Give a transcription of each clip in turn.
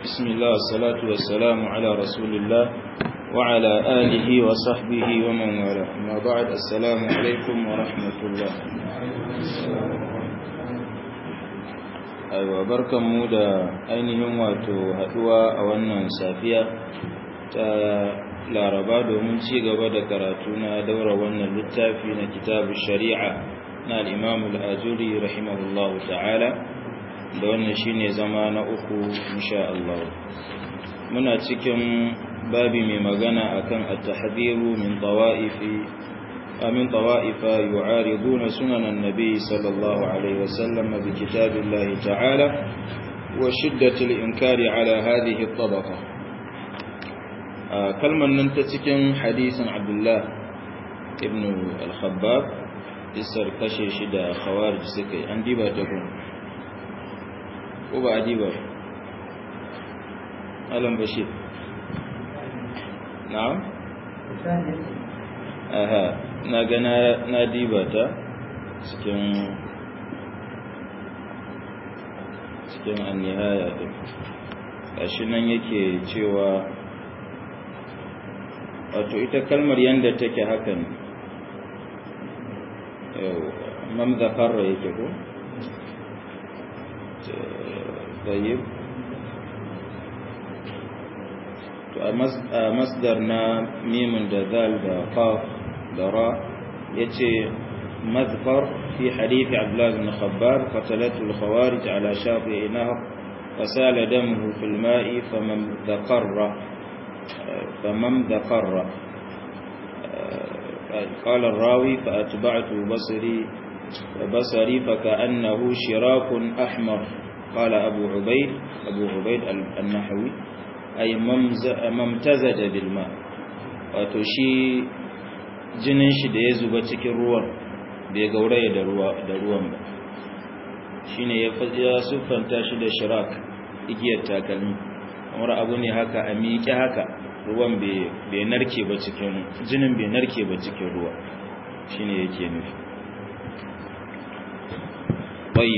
بسم الله والصلاة والسلام على رسول الله وعلى آله وصحبه ومن والاه أما بعد السلام عليكم ورحمة الله aiwa barkanmu da ainihin wato haduwa a wannan safiya ta laraba domin ci gaba da karatu na daura wannan littafi na kitabu shari'a na al'imamu al'ajuri rahimahullahu ta'ala da wannan shine zama na uku insha Allah muna cikin babi mai magana akan at-tahdhiru min tawa'ifi من طوائف يعارضون سنن النبي صلى الله عليه وسلم بكتاب الله تعالى وشدة الإنكار على هذه الطبقة كلمة ننتتكن حديث عبد الله ابن الخباب isar kashe shi da khawarij suka yi an diba ta kun ko ba a diba alam bashir na'am aha na ga na diba ta cikin cikin annihaya din gashi nan yake cewa wato ita kalmar yanda take haka ne mam zakarra yake ko tayyib to a masdar na mimun da zal da qaf da ra yace mazfar fi hadith abdullah ibn khabbab qatalatu al-khawarij ala shati nahar فسال دمه في الماء فمن ذقر فمن ذقر قال الراوي فأتبعت بصري بصري فكأنه شراك أحمر قال أبو عبيد أبو عبيد النحوي أي ممتزج بالماء وتشي jinin shi da ya zuba cikin ruwan bai gauraya da ruwan ba shine ya ya siffanta shi da shirak igiyar takalmi kamar abu ne haka a miƙe haka ruwan bai narke ba cikin jinin bai narke ba cikin ruwa shine yake nufi طيب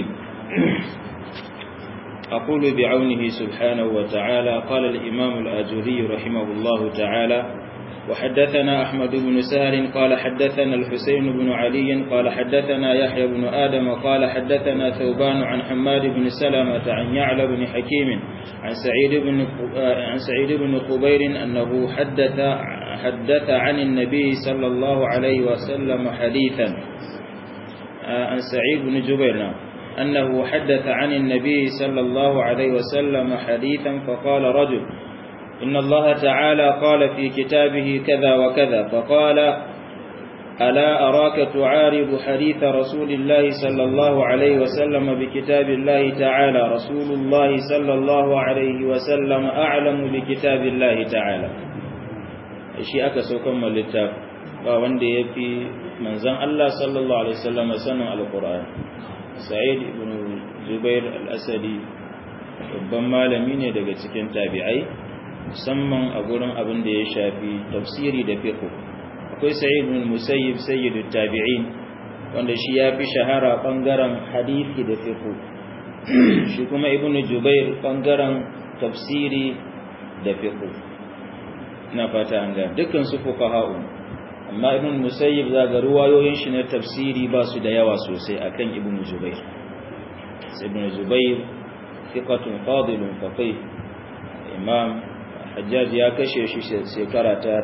أقول بعونه سبحانه وتعالى قال الإمام الآجري رحمه الله تعالى وحدثنا أحمد بن سهر قال حدثنا الحسين بن علي قال حدثنا يحيى بن آدم قال حدثنا ثوبان عن حماد بن سلمة عن يعلى بن حكيم عن سعيد بن عن سعيد بن خبير أنه حدث حدث عن النبي صلى الله عليه وسلم حديثا عن سعيد بن جبير أنه حدث عن النبي صلى الله عليه وسلم حديثا فقال رجل إن الله تعالى قال في كتابه كذا وكذا فقال ألا أراك تعارض حديث رسول الله صلى الله عليه وسلم بكتاب الله تعالى رسول الله صلى الله عليه وسلم أعلم بكتاب الله تعالى shi aka saukan littaf ba wanda ya fi manzan Allah sallallahu Alaihi wasallam sanin alkur'an sa'id ibn zubair al-asadi babban malami ne daga cikin tabi'ai musamman a gurin abin da ya shafi tafsiri da fiqh akwai sa'id ibn musayyib sayyidut tabi'in wanda shi ya fi shahara bangaren hadisi da fiqh shi kuma ibn jubair bangaren tafsiri da fiqh ina fata an ga dukkan su fuqaha'u amma ibn musayyib zaga ruwayoyin shi na tafsiri ba su da yawa sosai akan ibn jubair ibn jubair thiqatun fadilun faqih imam hajjaj ya kashe shi shekara ta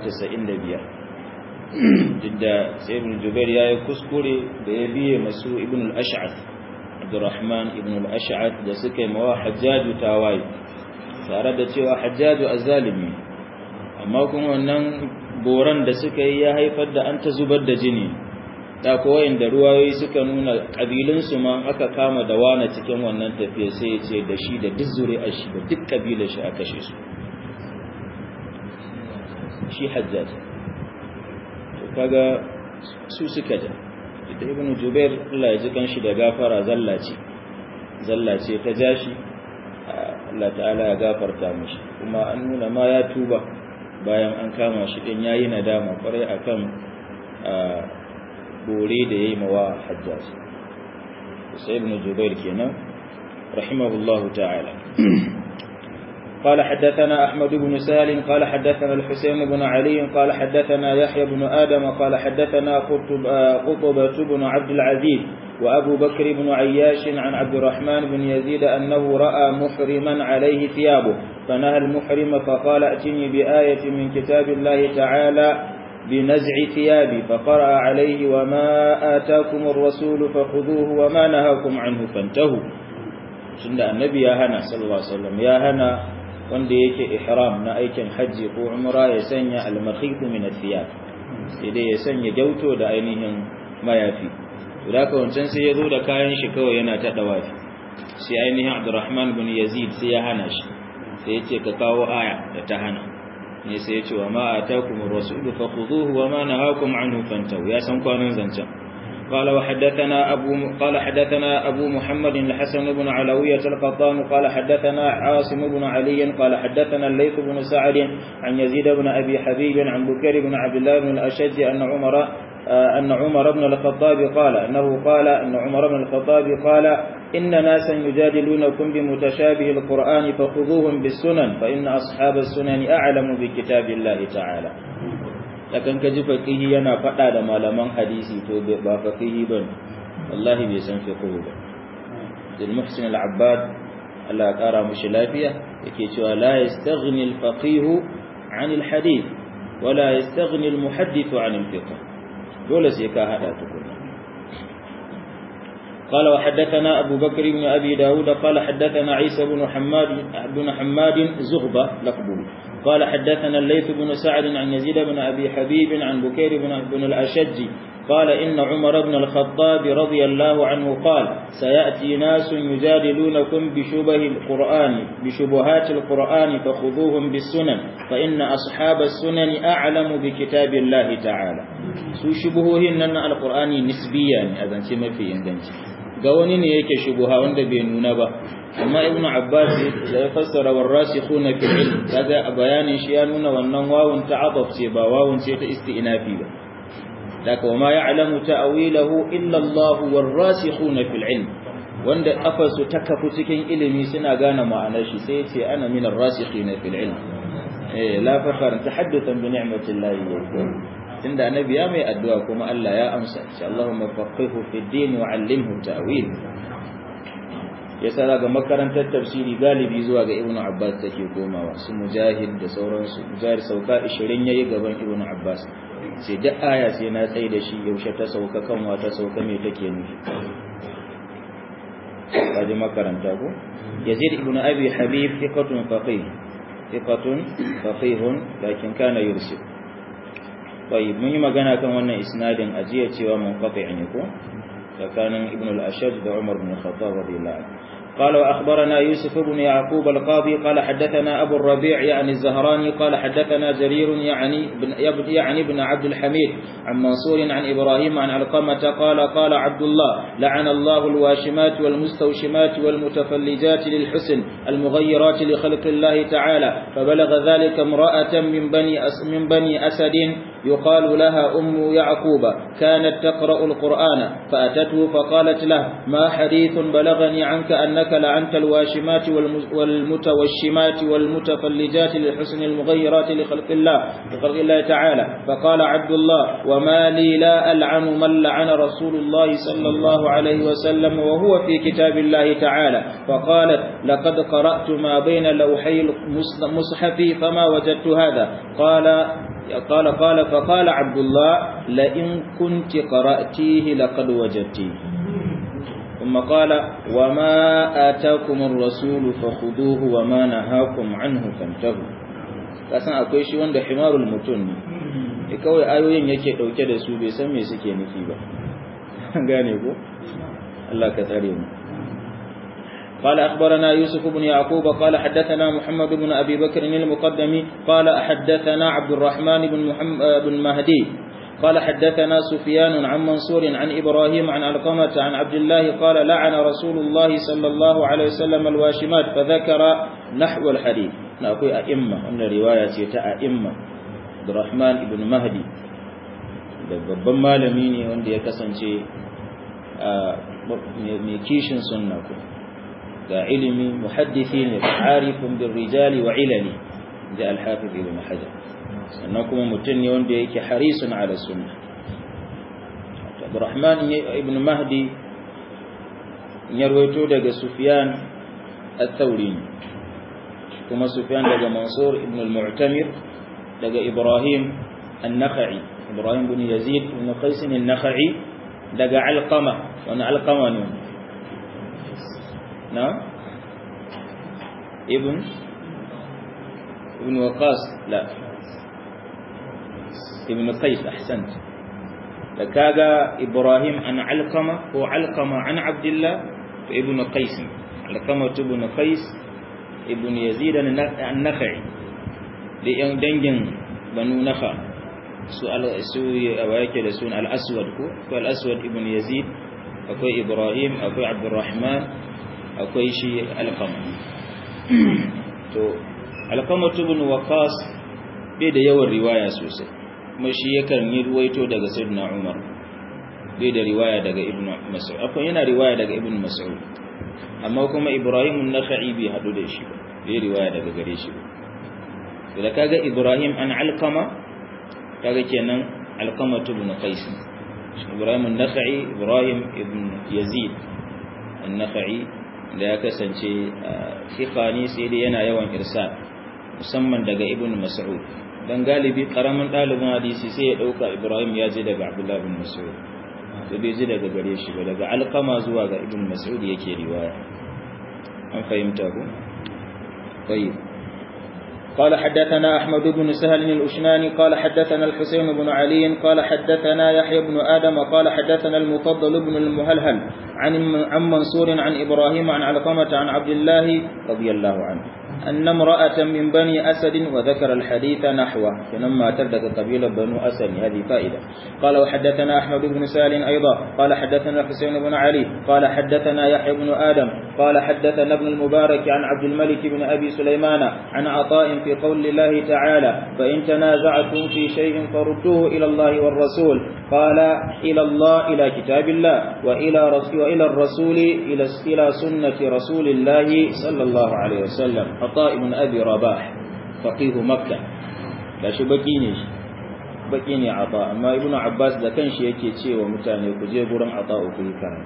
95 didda sai ibn jubair yayi kuskure da ya biye masu ibn al-ash'ath abdurrahman ibn al-ash'ath da suka yi mawa hajjaj tawaye tare da cewa hajjaj azzalimi amma kuma wannan boran da suka yi ya haifar da an ta zubar da jini da kowayin da ruwayoyi suka nuna ƙabilunsu ma aka kama da wana cikin wannan tafiya sai ya ce da shi da duk zuri'ar shi da duk ƙabilar shi a kashe su shi hajjaj to kaga su suka da da ibn jubair Allah ya ji kanshi da gafara zallace zallace ta jashi Allah ta'ala ya gafarta mishi kuma an nuna ma ya tuba bayan an kama shi din yayi nadama kwarai akan bore da yayi mawa hajjaj sai ibn jubair kenan rahimahullahu ta'ala قال حدثنا أحمد بن سهل قال حدثنا الحسين بن علي قال حدثنا يحيى بن آدم قال حدثنا قطب قطبة بن عبد العزيز وأبو بكر بن عياش عن عبد الرحمن بن يزيد أنه رأى محرما عليه ثيابه فنهى المحرم فقال ائتني بآية من كتاب الله تعالى بنزع ثيابي فقرأ عليه وما آتاكم الرسول فخذوه وما نهاكم عنه فانتهوا شند النبي يا هنا صلى الله عليه وسلم يا هنا wanda yake ihram na aikin hajji ko umra ya sanya al-makhif min ath-thiyab sai dai ya sanya gyauto da ainihin mayafi to da ka wancan sai ya zo da kayan shi kawai yana ta dawafi sai ainihin Abdurrahman bin Yazid sai ya hana shi sai ya ce ka kawo aya da ta hana ne sai ya ce wa ma atakumur rasulu fakhuduhu wa ma nahakum anhu fantahu ya san kwanan zancen قال وحدثنا أبو قال حدثنا أبو محمد الحسن بن علوية القطان قال حدثنا عاصم بن علي قال حدثنا الليث بن سعد عن يزيد بن أبي حبيب عن بكر بن عبد الله بن الأشج أن عمر أن عمر بن الخطاب قال أنه قال أن عمر بن الخطاب قال إن ناسا يجادلونكم بمتشابه القرآن فخذوهم بالسنن فإن أصحاب السنن أعلم بكتاب الله تعالى lakan ka ji faqihi yana faɗa da malaman hadisi to ba faqihi bane wallahi bai san fiqh ba dil muhsin al abbad Allah ya kara mushi lafiya yake cewa la yastaghni al faqih an al hadith wala yastaghni al muhaddith an al fiqh dole sai ka hada tukuna قال وحدثنا أبو بكر بن أبي داود قال حدثنا عيسى بن حماد بن حماد زغبة لقبه قال حدثنا الليث بن سعد عن يزيد بن أبي حبيب عن بكير بن, بن الأشج قال إن عمر بن الخطاب رضي الله عنه قال سيأتي ناس يجادلونكم بشبه القرآن بشبهات القرآن فخذوهم بالسنن فإن أصحاب السنن أعلم بكتاب الله تعالى سو شبههن أن القرآن نسبيا أذن سما في إنجنسي ga wani ne yake shubuha wanda bai nuna ba amma ibnu abbas da ya fassara warasikhuna fil ilm kaga a bayanin shi ya nuna wannan wawun ta'adduf ce ba wawun ce ta isti'nafi ba daga wa ma ya'lamu ta'wilahu illa Allah warasikhuna fil ilm wanda afasu ta kafu cikin ilimi suna gane ma'anar shi sai ce ana min arrasikhina fil ilm eh la fakhar tahaddathan bi ni'matillahi tunda annabi ya mai addu'a kuma Allah ya amsa insha Allahumma faqihu fi din wa 'allimhu ta'wil yasa daga makarantar tafsiri galibi zuwa ga Ibn Abbas take komawa su mujahid da sauransu mujahid sauka 20 yayi gaban Ibn Abbas sai duk aya sai na tsaye da shi yaushe ta sauka kan wata sauka me take nufi kaji makaranta ko Yazid ibn Abi Habib thiqatun faqih thiqatun faqihun lakin kana yursil طيب mun yi magana kan wannan isnadin ajiya cewa munqati ne ko tsakanin ibn al-ashaj da umar bin khattab radiyallahu anhu قال وأخبرنا يوسف بن يعقوب القاضي قال حدثنا أبو الربيع يعني الزهراني قال حدثنا جرير يعني بن, يعني بن عبد الحميد عن منصور عن إبراهيم عن علقمة قال قال عبد الله لعن الله الواشمات والمستوشمات والمتفلجات للحسن المغيرات لخلق الله تعالى فبلغ ذلك امرأة من بني, أس من بني أسد يقال لها أم يعقوب كانت تقرأ القرآن فأتته فقالت له ما حديث بلغني عنك أنك لعنت الواشمات والمتوشمات والمتفلجات للحسن المغيرات لخلق الله لخلق الله تعالى فقال عبد الله وما لي لا ألعن من لعن رسول الله صلى الله عليه وسلم وهو في كتاب الله تعالى فقالت لقد قرأت ما بين لوحي المصحف فما وجدت هذا قال قال قال فقال عبد الله لئن كنت قرأتيه لقد وجدتيه ثم قال وما آتاكم الرسول فخذوه وما نهاكم عنه فانتهوا kasan akwai shi wanda himarul mutun ne kawai ayoyin yake dauke da su bai san me suke nufi ba gane ko Allah ka tsare mu قال أخبرنا يوسف بن يعقوب قال حدثنا محمد بن أبي بكر المقدمي قال حدثنا عبد الرحمن بن, محمد بن مهدي قال حدثنا سفيان عن منصور عن إبراهيم عن علقمة عن عبد الله قال لعن رسول الله صلى الله عليه وسلم الواشمات فذكر نحو الحديث نقول أئمة أن رواية أئمة عبد الرحمن بن مهدي babban malami ne wanda ya kasance mai kishin sunna ko ga ilimi muhaddisi ne arifun bin rijali wa ilali da alhafiz ibn hajar sannan kuma mutum ne wanda yake harisun ala sunna abdurrahman ibn mahdi ya rawaito daga sufyan al-thawri kuma sufyan daga mansur ibn al-mu'tamir daga ibrahim an-nakhai ibrahim ibn yazid ibn qais an-nakhai daga alqama wannan alqama ne na ibn ibn waqas la ibn qais ahsant da kaga ibrahim an alqama ko alqama an abdullah to ibn qais alqama ibn qais ibn yazid an-nakhai da yan dangin banu nakha su su yake da sun al-aswad ko ko al-aswad ibn yazid akwai ibrahim akwai abdurrahman akwai shi alqama to alqama ibn waqas bai da yawan riwaya sosai kuma shi yakan yi ruwaito daga sayyidina umar bai da riwaya daga ibn mas'ud akwai yana riwaya daga ibn mas'ud amma kuma ibrahim an-nakhai bai hadu da shi ba bai riwaya daga gare shi ba da kaga ibrahim an alqama kaga kenan alqama ibn qais ibrahim an-nakhai ibrahim ibn yazid an-nakhai da ya kasance fiqani sai dai yana yawan irsal musamman daga ibn mas'ud dan galibi karamin dalibin hadisi sai ya dauka ibrahim ya je daga abdullah ibn mas'ud da bai ji daga gare shi ba daga alqama zuwa ga ibn mas'ud yake riwaya an fahimta ko طيب قال حدثنا أحمد بن سهل الأشناني قال حدثنا الحسين بن علي قال حدثنا يحيى بن آدم قال حدثنا المفضل بن المهلهل عن عن منصور عن إبراهيم عن علقمة عن عبد الله رضي الله عنه أن امرأة من بني أسد وذكر الحديث نحوه فلما تردك قبيلة بنو أسد هذه فائدة قال وحدثنا أحمد بن سال أيضا قال حدثنا حسين بن علي قال حدثنا يحيى بن آدم قال حدثنا ابن المبارك عن عبد الملك بن أبي سليمان عن عطاء في قول الله تعالى فإن تنازعتم في شيء فردوه إلى الله والرسول قال إلى الله إلى كتاب الله وإلى رسول وإلى الرسول إلى إلى سنة رسول الله صلى الله عليه وسلم عطاء بن أبي رباح فقيه مكة لا شو بكيني بكيني عطاء أما ابن عباس ده كان شيء يكي تشي ومتاني كجي غرم عطاء في كرم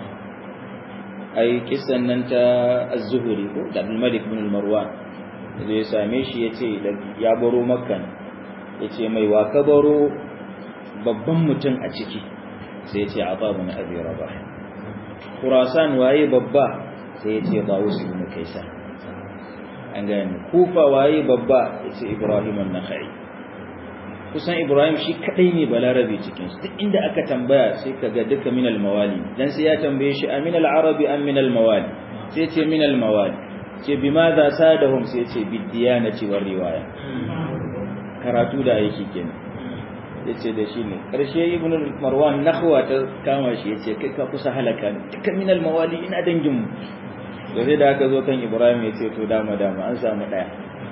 أي كسن أنت الزهري عبد الملك بن المروان zai same shi ya ce ya baro makkan ya ce mai waka baro babban mutum a ciki sai ya ce a babu na abi raba kurasan waye babba sai ya ce ba wasu ibn kaisa an gani kufa waye babba ya ce ibrahim an-nakhai kusan ibrahim shi kadai ne balarabe cikin su duk inda aka tambaya sai kaga duka min al-mawali dan sai ya tambaye shi amin al-arabi am min al-mawali sai ce min al-mawali ce bi ma za sa da hum sai ce bidiyanati war riwaya karatu da aiki kenan yace da shi ne karshe ibnu marwan nahwa ta kama shi yace kai ka kusa halaka ne duka min mawali ina dangin mu da sai da aka zo kan ibrahim yace to dama dama an samu daya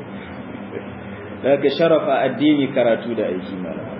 daga sharafa addini karatu da aiki malama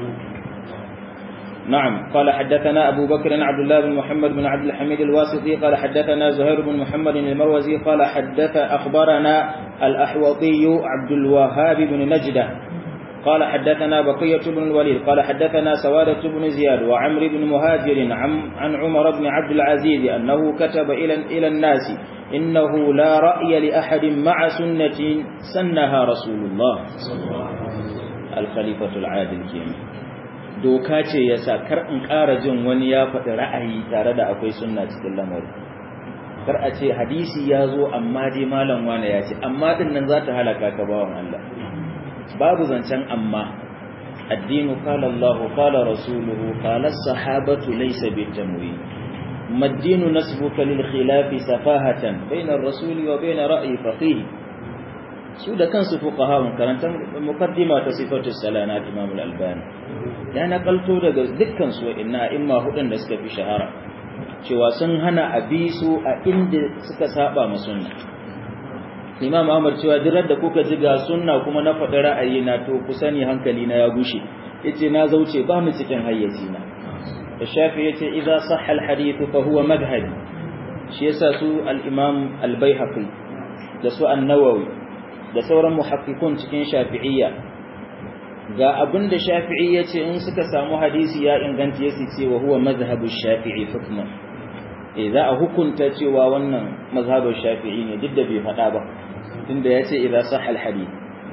نعم قال حدثنا أبو بكر عبد الله بن محمد بن عبد الحميد الواسطي قال حدثنا زهير بن محمد المروزي قال حدث أخبرنا الأحوطي عبد الوهاب بن نجدة قال حدثنا بقية بن الوليد قال حدثنا سوادة بن زياد وعمر بن مهاجر عن, عن عمر بن عبد العزيز أنه كتب إلى, إلى الناس إنه لا رأي لأحد مع سنة سنها رسول الله الخليفة العادل كيما doka ce ya sa kar in ƙara jin wani ya faɗi ra'ayi tare da akwai sunna cikin lamarin kar a ce hadisi ya zo amma dai malam wane ya ce amma din nan za ta halaka ka bawan Allah babu zancen amma addinu qala Allah qala rasuluhu qala as-sahabatu laysa bitamwi maddinu nasbuka lil khilafi safahatan bayna ar-rasuli wa bayna ra'yi faqih su da kansu fuqaha karantar muqaddima ta sifatu salana al-imam al-albani ya nakalto daga dukkan su inna imma hudun da suka fi shahara cewa sun hana abisu a inda suka saba ma sunna imam ahmad cewa dirar da kuka ji ga sunna kuma na faɗi ra'ayi na to ku sani hankali na ya gushe yace na zauce ba mu cikin hayyaci na da shafi yace idza sahha al-hadith fa huwa madhhabi shi yasa su al-imam al-baihaqi da su an-nawawi da sauran muhaqqiqun cikin shafi'iyya ga abinda shafi'i yace in suka samu hadisi ya inganta yace cewa huwa mazhabu shafi'i hukman eh za a hukunta cewa wannan mazhabu shafi'i ne duk da bai faɗa ba tunda yace idza sahha al-hadith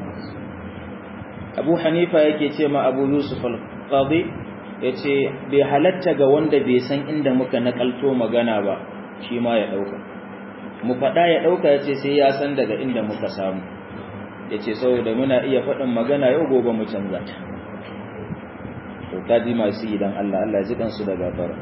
Abu Hanifa yake ce ma Abu Yusuf al-Qadi yace bai halatta ga wanda bai san inda muka nakalto magana ba shi ma ya dauka mu faɗa ya dauka yace sai ya san daga inda muka samu yace saboda muna iya faɗin magana yau gobe mu canza ta to kaji masu idan Allah Allah ya ji kansu da gafara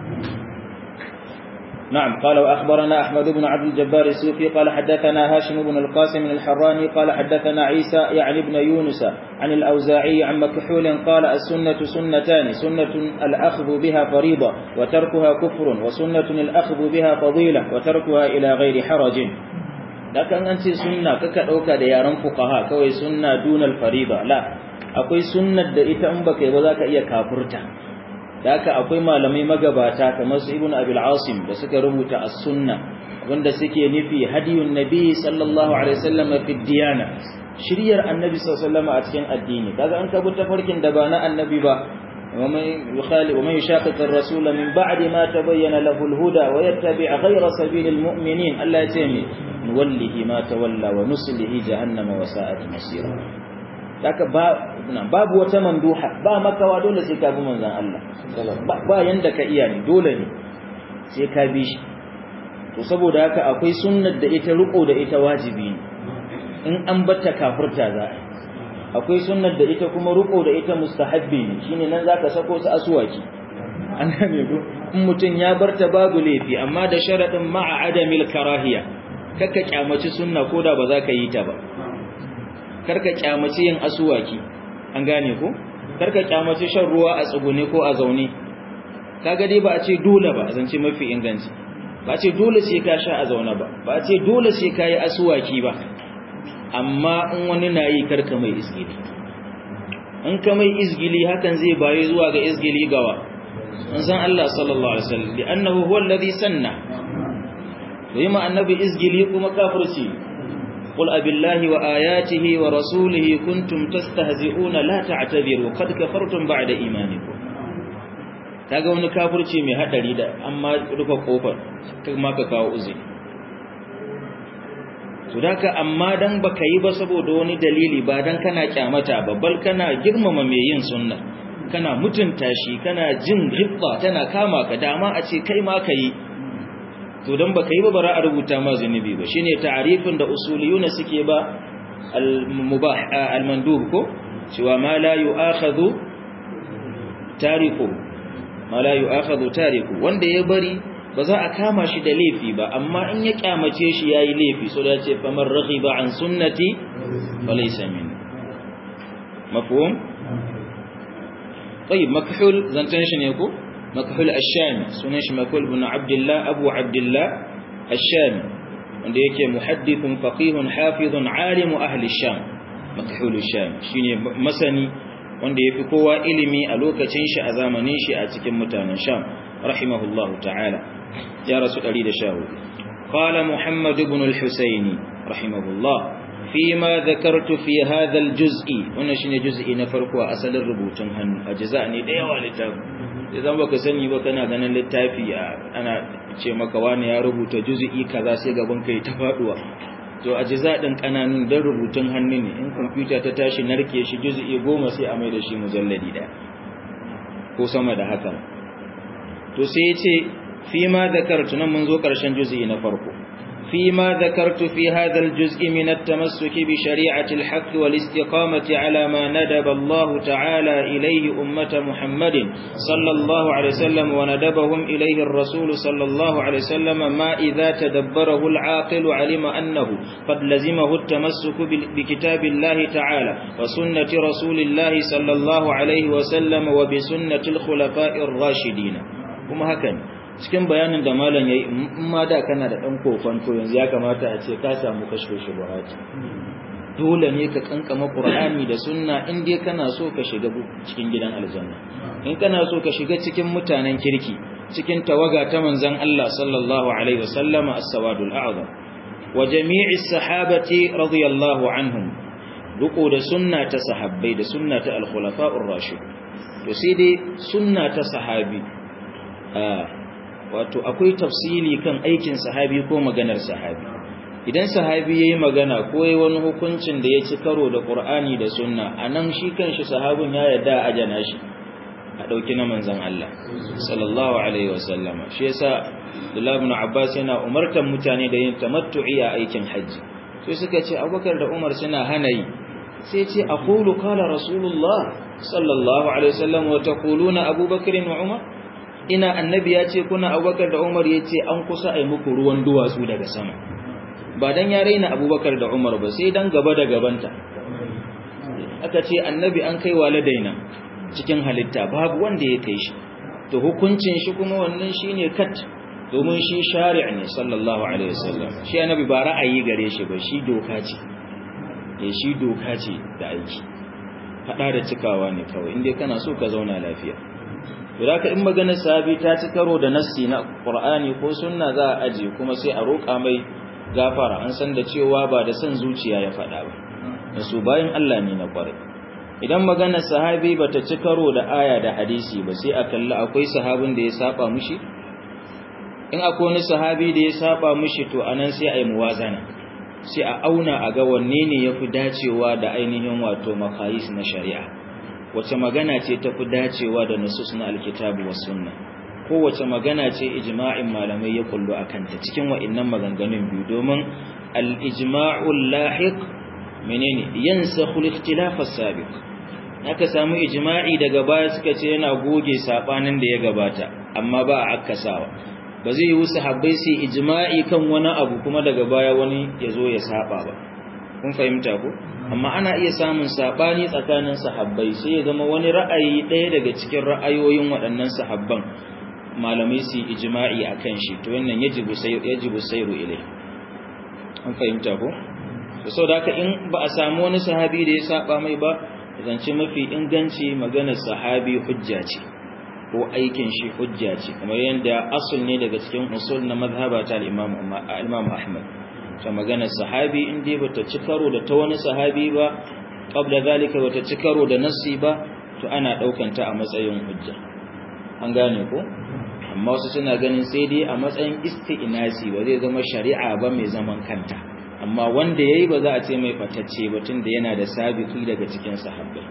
نعم قال وأخبرنا أحمد بن عبد الجبار السوفي قال حدثنا هاشم بن القاسم الحراني قال حدثنا عيسى يعني ابن يونس عن الأوزاعي عن مكحول قال السنة سنتان سنة الأخذ بها فريضة وتركها كفر وسنة الأخذ بها فضيلة وتركها إلى غير حرج لكن أنت سنة ككأوكا ديارا فقهاء كوي سنة دون الفريضة لا أقول سنة دئت أمبك وذاك إيا كافرتا da haka akwai malamai magabata kamar su ibn abil asim da suka rubuta as-sunna wanda suke nufi hadiyun nabi sallallahu alaihi wasallam fi diyana shiryar annabi sallallahu alaihi wasallam a cikin addini kaga an kabu tafarkin da ba na annabi ba ومن يخالف ومن يشاقق الرسول من بعد ما تبين له الهدى ويتبع غير سبيل المؤمنين الا يتمي نوله ما تولى ونصله جهنم وساءت مصيرا Daka babu wata manduha ba makawa dole sai ka bi manzon Allah ba yanda ka iya ne dole ne sai ka bi shi to saboda haka akwai sunnar da ita riko da ita wajibi ne in an batta kafirta za a akwai sunnar da ita kuma riko da ita mustahabbi ne shine nan zaka sako su aswaki an gane ko in mutun ya barta babu laifi amma da sharadin ma'a adamil karahiya kakka kyamaci sunna koda ba za ka yi ta ba karka kyamaci yin asuwaki an gane ko karka kyamaci shan ruwa a tsugune ko a zaune kaga dai ba a ce dole ba a zance mafi inganci ba a ce dole sai ka sha a zaune ba ba a ce dole sai ka yi asuwaki ba amma in wani na yi karka mai izgili in ka mai izgili hakan zai bayi zuwa ga izgili gawa an san Allah sallallahu alaihi wasallam li annahu huwa alladhi sanna to yi ma annabi izgili kuma kafirci قل أبالله وآياته ورسوله كنتم تستهزئون لا تعتذروا قد كفرتم بعد إيمانكم kaga wani kafirci mai hadari da amma rufe kofar kuma ka kawo uzi to daka amma dan baka yi ba saboda wani dalili ba dan kana kyamata ba bal kana girmama mai yin sunna kana mutunta shi kana jin hibba tana kama ka dama a ce kai ma kai to dan baka yi ba bara a rubuta ma zunubi ba shine ta'arifin da usuliyuna suke ba al-mubah al-mandub ko cewa ma la yu'akhadhu tariku ma la yu'akhadhu tariku wanda ya bari ba za a kama shi da laifi ba amma in ya kyamace shi yayi laifi so da ce faman raghiba an sunnati falaysa min mafhum طيب مكحول زنتن شنو يكو مكحول الشامي sunan shi makul ibn abdullah abu abdullah الشامي wanda yake muhaddithun faqihun hafizun alimu ahli sham makhul sham shine masani wanda yafi kowa ilimi a lokacin shi a zamanin shi a cikin mutanen sham rahimahullahu ta'ala ya rasu 114 qala muhammad ibn al-husaini rahimahullah فيما ذكرت في هذا الجزء wannan shine juz'i na farko a asalin rubutun hannu ajza ne da yawa littafi idan baka sani ba kana ganin littafi ana ce maka wani ya rubuta juz'i kaza sai gaban kai ta faduwa to ajza din kananun dan rubutun hannu ne in computer ta tashi narke shi juz'i goma sai a mai da shi mujalladi daya ko sama da haka to sai yace fi ma zakartu nan mun zo karshen juz'i na farko فيما ذكرت في هذا الجزء من التمسك بشريعة الحق والاستقامة على ما ندب الله تعالى إليه أمة محمد صلى الله عليه وسلم وندبهم إليه الرسول صلى الله عليه وسلم ما إذا تدبره العاقل علم أنه قد لزمه التمسك بكتاب الله تعالى وسنة رسول الله صلى الله عليه وسلم وبسنة الخلفاء الراشدين وما هكذا cikin bayanin da malam yayi in ma da kana da dan kofanto yanzu ya kamata a ce ka samu kashfe shubuhati dole ne ka kankama qur'ani da sunna in dai kana so ka shiga cikin gidan aljanna in kana so ka shiga cikin mutanen kirki cikin tawaga ta manzon Allah sallallahu alaihi wasallam as-sawadul a'zam wa jami'i sahabati radiyallahu anhum ruko da sunna ta sahabbai da sunna ta al-khulafa'ur rashid to sai dai sunna ta sahabi wato akwai tafsili kan aikin sahabi ko maganar sahabi idan sahabi yayi magana ko yayi wani hukuncin da ya ci karo da Qur'ani da sunna anan shi kanshi sahabin ya yarda a ajana shi a dauki na manzon Allah sallallahu alaihi wasallama shi yasa Abdullah ibn Abbas yana umartan mutane da yin tamattu'i a aikin haji sai suka ce Abubakar da Umar suna hana yi sai ce aqulu qala rasulullah sallallahu alaihi wasallam wa taquluna Abubakar wa Umar ina annabi ya ce kuna Abubakar da Umar yace an kusa ai muku ruwan duwatsu daga sama ba dan ya raina abubakar da umar ba sai dan gaba da gabanta aka ce annabi an kai waladaina cikin halitta babu wanda ya kai shi to hukuncin shi kuma wannan shine kat domin shi shari' ne sallallahu alaihi wasallam shi annabi ba ra'ayi gare shi ba shi doka ce eh shi doka ce da aiki fada da cikawa ne kawai indai kana so ka zauna lafiya to da in maganar sahabi ta ci karo da nassi na qur'ani ko sunna za a aje kuma sai a roƙa mai gafara an san da cewa ba da son zuciya ya faɗa ba da su bayan Allah ne na kwarai idan maganar sahabi bata ci karo da aya da hadisi ba sai a kalli akwai sahabin da ya saba mushi in akwai wani sahabi da ya saba mushi to anan sai a yi muwazana sai a auna a ga wanne ne yafi dacewa da ainihin wato makayis na shari'a wace magana ce tafi dacewa da nusus na alkitabu was sunna kowace magana ce ijma'in malamai ya kullu a kanta cikin wa'innan maganganun biyu domin al-ijma'ul lahiq menene yansakhu al-ikhtilaf as-sabiq aka samu ijma'i daga baya suka ce yana goge sabanin da ya gabata amma ba a akkasawa ba zai yi sahabbai su ijma'i kan wani abu kuma daga baya wani ya zo ya saba ba kun fahimta ko amma ana iya samun sabani tsakanin sahabbai sai ya zama wani ra'ayi ɗaya daga cikin ra'ayoyin waɗannan sahabban malamai su ijma'i akan shi to wannan yajibu sai yajibu sayru ilai an fahimta ko to saboda haka in ba a samu wani sahabi da ya saba mai ba zance mafi inganci maganar sahabi hujja ce ko aikin shi hujja ce kamar yadda asul ne daga cikin usul na mazhaba ta al-Imam Imam Ahmad to maganar sahabi in dai bata ci karo da ta wani sahabi ba qabla zalika bata ci karo da nassi ba to ana daukan ta a matsayin hujja an gane ko amma wasu suna ganin sai dai a matsayin isti'nasi ba zai zama shari'a ba mai zaman kanta amma wanda yayi ba za a ce mai fatacce ba tunda yana da sabiki daga cikin sahabbai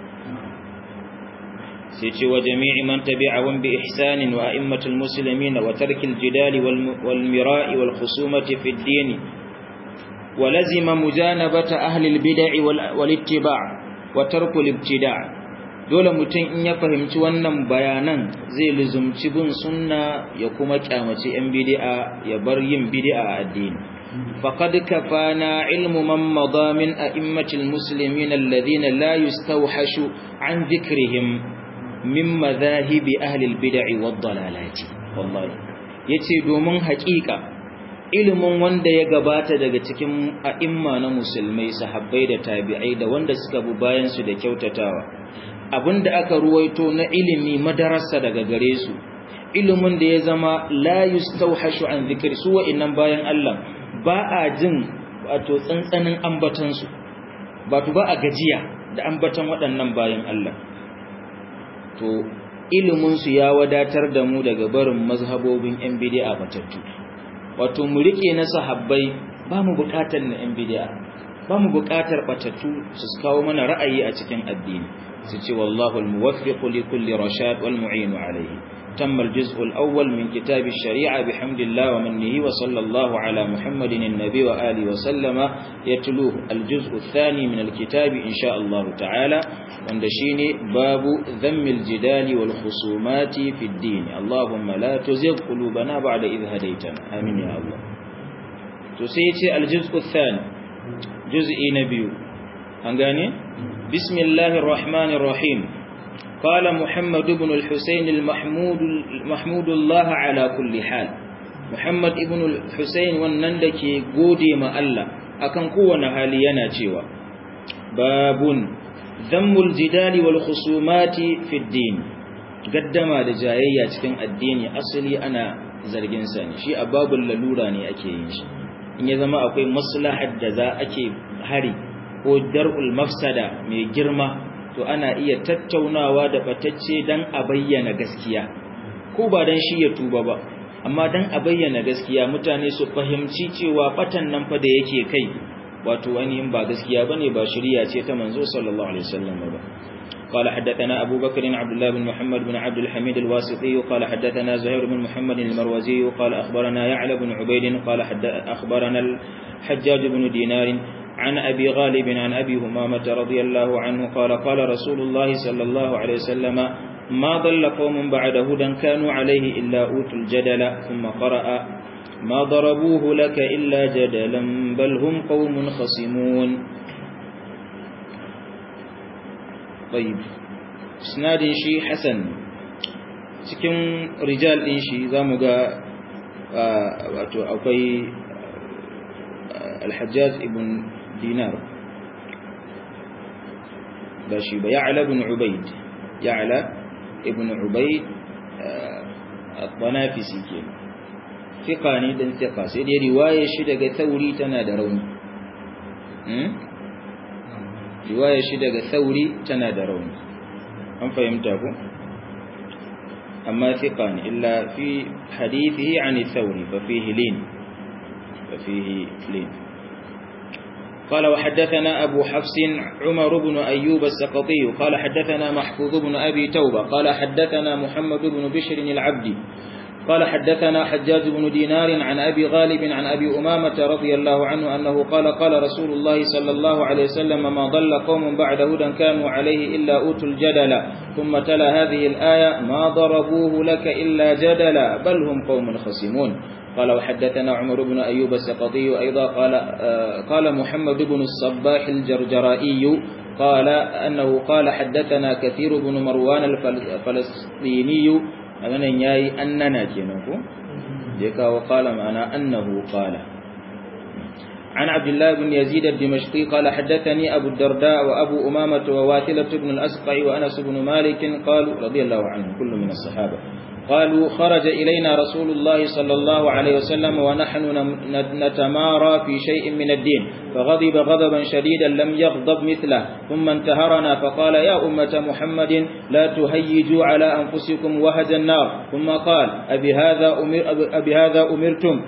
sai ce wa jami'i man tabi'ahum bi ihsanin wa a'immatul muslimin wa tarkil jidali wal mira'i wal khusumati fi ad-din wa lazima mujanabata ahli al-bid'i wal ittiba' wa tarkul ibtida' dole mutum in ya fahimci wannan bayanan zai luzumci bin sunna ya kuma kyamaci yan bid'a ya bar yin bid'a a addini faqad kafana ilmu man madha min a'immatil muslimin alladhina la yustawhashu an dhikrihim min madhahibi ahli albid'i wad dalalati wallahi yace domin haƙiƙa ilimin wanda ya gabata daga cikin a'imma na musulmai sahabbai da tabi'ai da wanda suka bi bayan su da kyautatawa abinda aka ruwaito na ilimi madarasa daga gare su ilimin da ya zama la yustawhashu an zikri su wa'annan bayan Allah ba a jin wato tsantsanin ambatan su wato ba a gajiya da ambatan waɗannan bayan Allah to ilimin su ya wadatar da mu daga barin mazhabobin yan bid'a batattu wato mu rike na sahabbai ba mu bukatar na yan bid'a ba mu bukatar batattu su kawo mana ra'ayi a cikin addini سيتي والله الموفق لكل رشاد والمعين عليه تم الجزء الأول من كتاب الشريعة بحمد الله ومنه وصلى الله على محمد النبي وآله وسلم يتلوه الجزء الثاني من الكتاب إن شاء الله تعالى واندشيني باب ذم الجدال والخصومات في الدين اللهم لا تزغ قلوبنا بعد إذ هديتنا آمين يا الله تسيتي الجزء الثاني جزء نبي أنقاني بسم الله الرحمن الرحيم قال محمد بن الحسين المحمود محمود الله على كل حال محمد بن الحسين wannan dake gode ma Allah akan kowane hali yana cewa babun dhammul jidali wal khusumati fi din gaddama da jayayya cikin addini asali ana zargin sa ne shi ababul lalura ne ake yin shi in ya zama akwai maslahar da za ake hari ko dar'ul mafsada mai girma to ana iya tattaunawa da batacce dan a bayyana gaskiya ko ba dan shi ya tuba ba amma dan a bayyana gaskiya mutane su fahimci cewa batan nan fa da yake kai wato ainihin ba gaskiya bane ba shari'a ce ta manzo sallallahu alaihi wasallam ba قال حدثنا أبو بكر عبد الله بن محمد بن عبد الحميد الواسطي قال حدثنا زهير بن محمد المروزي قال أخبرنا يعلى بن عبيد قال أخبرنا الحجاج بن دينار عن أبي غالب عن أبي همامة رضي الله عنه قال قال رسول الله صلى الله عليه وسلم ما ضل قوم بعد هدى كانوا عليه إلا أوتوا الجدل ثم قرأ ما ضربوه لك إلا جدلا بل هم قوم خصمون طيب اسناد شي حسن cikin rijal din shi zamu ga wato akwai al-Hajjaj ibn Dinar ba shi ba Ya'la ibn Ubayd Ya'la ibn Ubayd al-Banafisi ke fiqa ne dan fiqa sai dai riwayar shi daga Thauri tana da rauni riwayar shi daga Thauri tana da rauni an fahimta ko أما ثقان إلا في حديثه عن الثوري ففيه لين ففيه لين قال وحدثنا أبو حفص عمر بن أيوب السقطي قال حدثنا محفوظ بن أبي توبة قال حدثنا محمد بن بشر العبدي قال حدثنا حجاج بن دينار عن أبي غالب عن أبي أمامة رضي الله عنه أنه قال قال رسول الله صلى الله عليه وسلم ما ضل قوم بعد هدى كانوا عليه إلا أوتوا الجدل ثم تلا هذه الآية ما ضربوه لك إلا جدلا بل هم قوم خصمون قال وحدثنا عمر بن أيوب السقطي أيضا قال آه قال محمد بن الصباح الجرجرائي قال أنه قال حدثنا كثير بن مروان الفلسطيني maganan yayi annana kenan ko je kawo qala ma'ana annahu qala عن عبد الله بن يزيد الدمشقي قال حدثني أبو الدرداء وأبو أمامة وواثلة بن الأسقع وأنس بن مالك قالوا رضي الله عنهم كل من الصحابة قالوا خرج إلينا رسول الله صلى الله عليه وسلم ونحن نتمارى في شيء من الدين فغضب غضبا شديدا لم يغضب مثله ثم انتهرنا فقال يا أمة محمد لا تهيجوا على أنفسكم وهج النار ثم قال أبي هذا, أمر أبي هذا أمرتم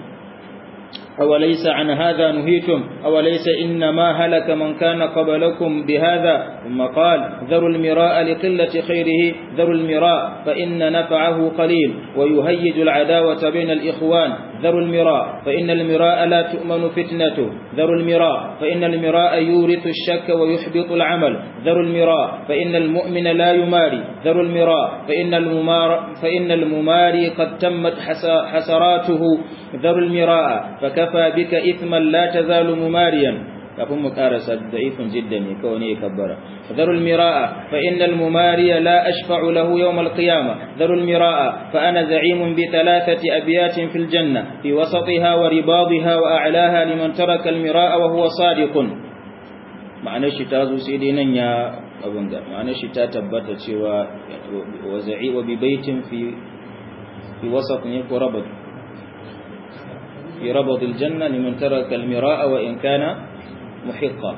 أوليس عن هذا نهيتم أوليس إنما هلك من كان قبلكم بهذا ثم قال ذروا المراء لقلة خيره ذروا المراء فإن نفعه قليل ويهيج العداوة بين الإخوان ذروا المراء فإن المراء لا تؤمن فتنته ذروا المراء فإن المراء يورث الشك ويحبط العمل ذروا المراء فإن المؤمن لا يماري ذروا المراء فإن الممار فإن المماري قد تمت حسراته ذروا المراء فكفى بك إثما لا تزال مماريا kafin mu karasa da'ifun jiddan ne kawai ne ya kabbara dharul miraa fa innal mumariya la ashfa'u lahu yawm al-qiyamah dharul miraa fa ana za'imun bi thalathati abyatin fil janna fi wasatiha wa ribadha wa a'laha liman taraka al-miraa wa huwa sadiqun ma'anar shi ta zo sai dai nan ya abun ga ma'anar shi ta tabbata cewa wa za'i wa bi baitin fi fi wasat ne ko rabad fi rabad al-janna liman taraka al-miraa wa in kana محقا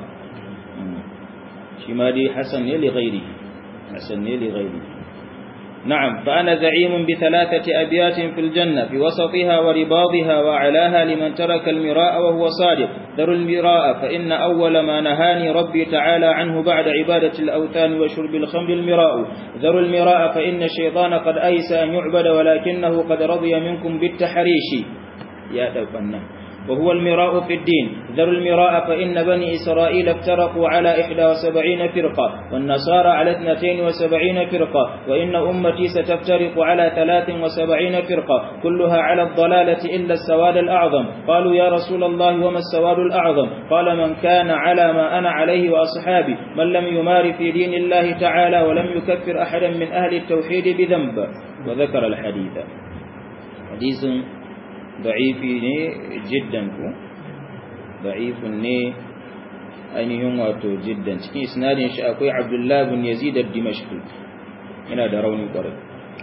شمالي حسن لغيره حسن لغيره نعم فأنا زعيم بثلاثة أبيات في الجنة في وسطها ورباضها وعلاها لمن ترك المراء وهو صادق ذر المراء فإن أول ما نهاني ربي تعالى عنه بعد عبادة الأوثان وشرب الخمر المراء ذر المراء فإن الشيطان قد أيس أن يعبد ولكنه قد رضي منكم بالتحريش يا دوفنا وهو المراء في الدين ذر المراء فإن بني إسرائيل افترقوا على إحدى وسبعين فرقة والنصارى على اثنتين وسبعين فرقة وإن أمتي ستفترق على ثلاث وسبعين فرقة كلها على الضلالة إلا السواد الأعظم قالوا يا رسول الله وما السواد الأعظم قال من كان على ما أنا عليه وأصحابي من لم يمار في دين الله تعالى ولم يكفر أحدا من أهل التوحيد بذنب وذكر الحديث حديث da'ifi ne jiddan ku da'ifun ne ainihin wato jiddan cikin isnadin shi akwai abdullah bin yazid ad-dimashqi yana da rauni kwarai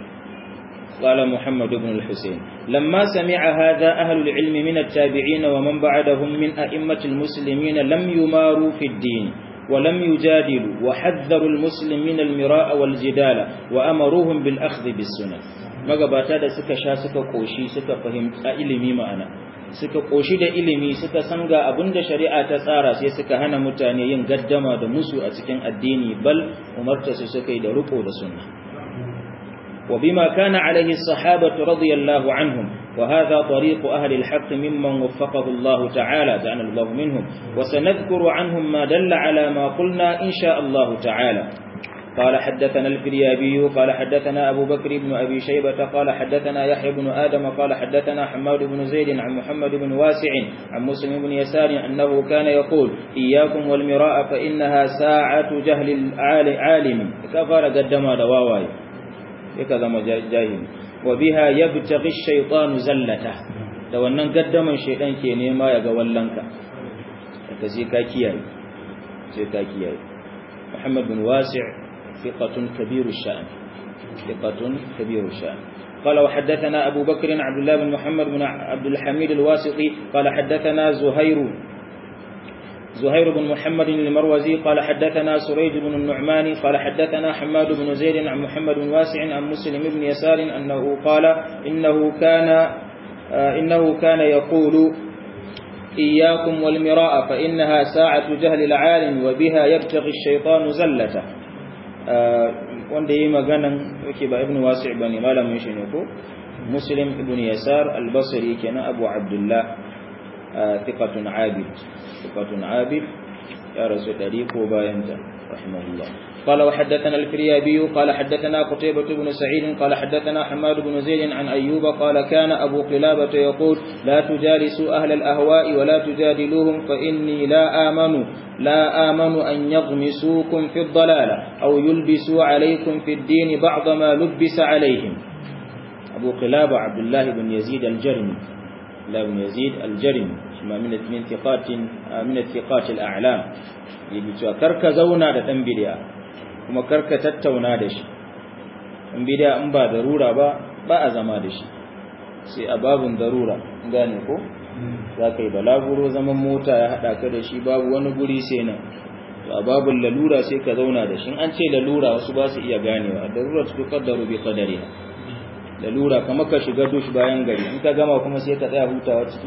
قال محمد بن الحسين لما سمع هذا أهل العلم من التابعين ومن بعدهم من أئمة المسلمين لم يماروا في الدين ولم يجادلوا وحذروا المسلمين المراء والجدال وأمروهم بالأخذ بالسنة magabata da suka sha suka koshi suka fahimta ilimi ma'ana suka koshi da ilimi suka san ga abinda shari'a ta tsara sai suka hana mutane yin gaddama da musu a cikin addini bal umarta su suka yi da riko da sunna وبما كان عليه الصحابة رضي الله عنهم وهذا طريق أهل الحق ممن وفقه الله تعالى جعلنا الله منهم وسنذكر عنهم ما دل على ما قلنا إن شاء الله تعالى قال حدثنا الفريابي قال حدثنا أبو بكر بن أبي شيبة قال حدثنا يحيى بن آدم قال حدثنا حماد بن زيد عن محمد بن واسع عن مسلم بن يسار أنه كان يقول إياكم والمراء فإنها ساعة جهل العالم كفر قدم دواواي يكذا جاهل وبها يبتغي الشيطان زلته da wannan gaddaman shedan ke nema ya ga wallanka ka sai ka kiyaye sai ka kiyaye Muhammad bin Wasi' ثقة كبير الشأن ثقة كبير الشأن قال وحدثنا أبو بكر عبد الله بن محمد بن عبد الحميد الواسطي قال حدثنا زهير زهير بن محمد المروزي قال حدثنا سريج بن النعمان قال حدثنا حماد بن زيد عن محمد بن واسع عن مسلم بن يسار أنه قال إنه كان إنه كان يقول إياكم والمراء فإنها ساعة جهل العالم وبها يبتغي الشيطان زلته wanda yi maganan yake ba ibn wasi' bane malamin shi ne ko muslim ibn yasar al-basri kenan abu abdullah thiqatun abid thiqatun abid ya rasu dari ko bayan ta rahimahullah قال وحدثنا الفريابي قال حدثنا قتيبة بن سعيد قال حدثنا حماد بن زيد عن أيوب قال كان أبو قلابة يقول لا تجالسوا أهل الأهواء ولا تجادلوهم فإني لا آمن لا آمن أن يغمسوكم في الضلالة أو يلبسوا عليكم في الدين بعض ما لبس عليهم أبو قلابة عبد الله بن يزيد الجرمي لا بن يزيد الجرمي من من ثقات من الثقات الأعلام يجي كرك زونا da dan bid'a kuma karka tattauna da shi in bid'a in ba darura ba ba a zama da shi sai a babun darura gane ko za ka yi balaguro zaman mota ya haɗa ka da shi babu wani guri sai nan to a babun lalura sai ka zauna da shi an ce lalura wasu ba su iya ganewa darura su kaddaru bi qadari lalura kamar ka shiga dush bayan gari in ka gama kuma sai ka tsaya hutawa ciki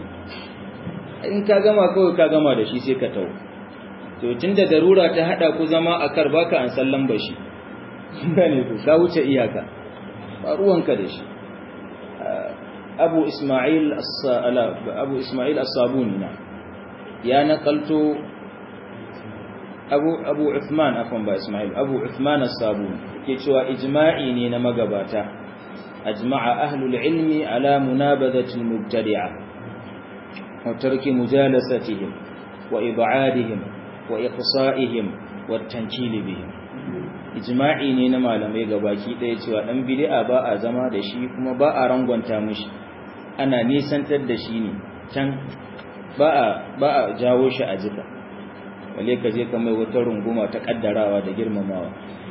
in ka gama kawai ka gama da shi sai ka tawo to tunda darura ta hada ku zama a kar baka an sallan bashi gane ku ka wuce iyaka ba ruwanka da shi abu isma'il abu isma'il as-sabuni na ya nakalto abu abu uthman afwan ba isma'il abu uthman as-sabuni ke cewa ijma'i ne na magabata ajma'a ahlul ilmi ala munabadati al-mubtadi'a wa tarki mujalasatihim wa ib'adihim wa iqsa'ihim wa tankili bihim ijma'i ne na malamai gabaki ɗaya cewa ɗan bid'a ba a zama da shi kuma ba a rangwanta mishi ana nisantar da shi ne can ba a ba a jawo shi a jika wale ka je ka mai wata runguma ta kaddarawa da girmamawa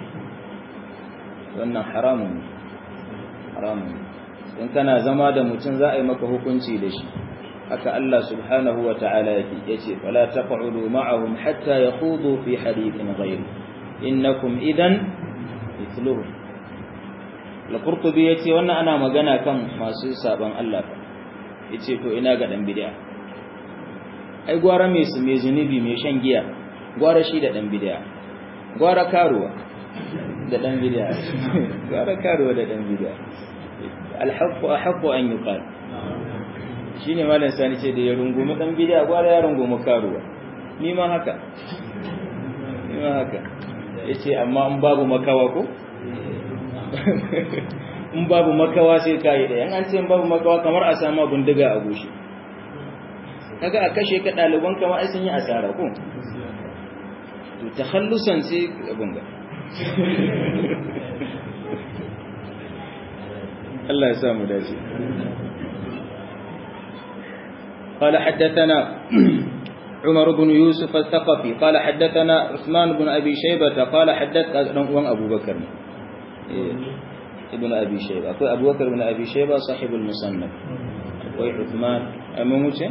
wannan haramun haramun in kana zama da mutum za a yi maka hukunci da shi haka Allah subhanahu wa ta'ala yake yace fala taq'udu ma'ahum hatta yakhudu fi hadithin ghayr innakum idan mithluhum al-qurtubi yace wannan ana magana kan masu saban Allah yace to ina ga dan bid'a ai gwara mai su mai zunubi mai shan giya gwara shi da dan bid'a gwara karuwa da dan bid'a gwara karuwa da dan bid'a al-haqqu ahaqqu an yuqal shi ne malam sani ce da ya rungumi ɗan bidiya gwara ya rungumi karuwa ni ma haka ni ma haka ya ce amma in babu makawa ko in babu makawa sai ka yi ɗaya an ce in babu makawa kamar a sama bindiga a goshi kaga a kashe ka ɗaliban kama ai sun yi asara ko to ta hallusan sai abin ga Allah ya samu dace قال حدثنا عمر بن يوسف الثقفي قال حدثنا عثمان بن أبي شيبة قال حدث وان أبو بكر ibn abi shayba akwai abubakar ibn abi shayba sahibul musannaf akwai uthman amma wuce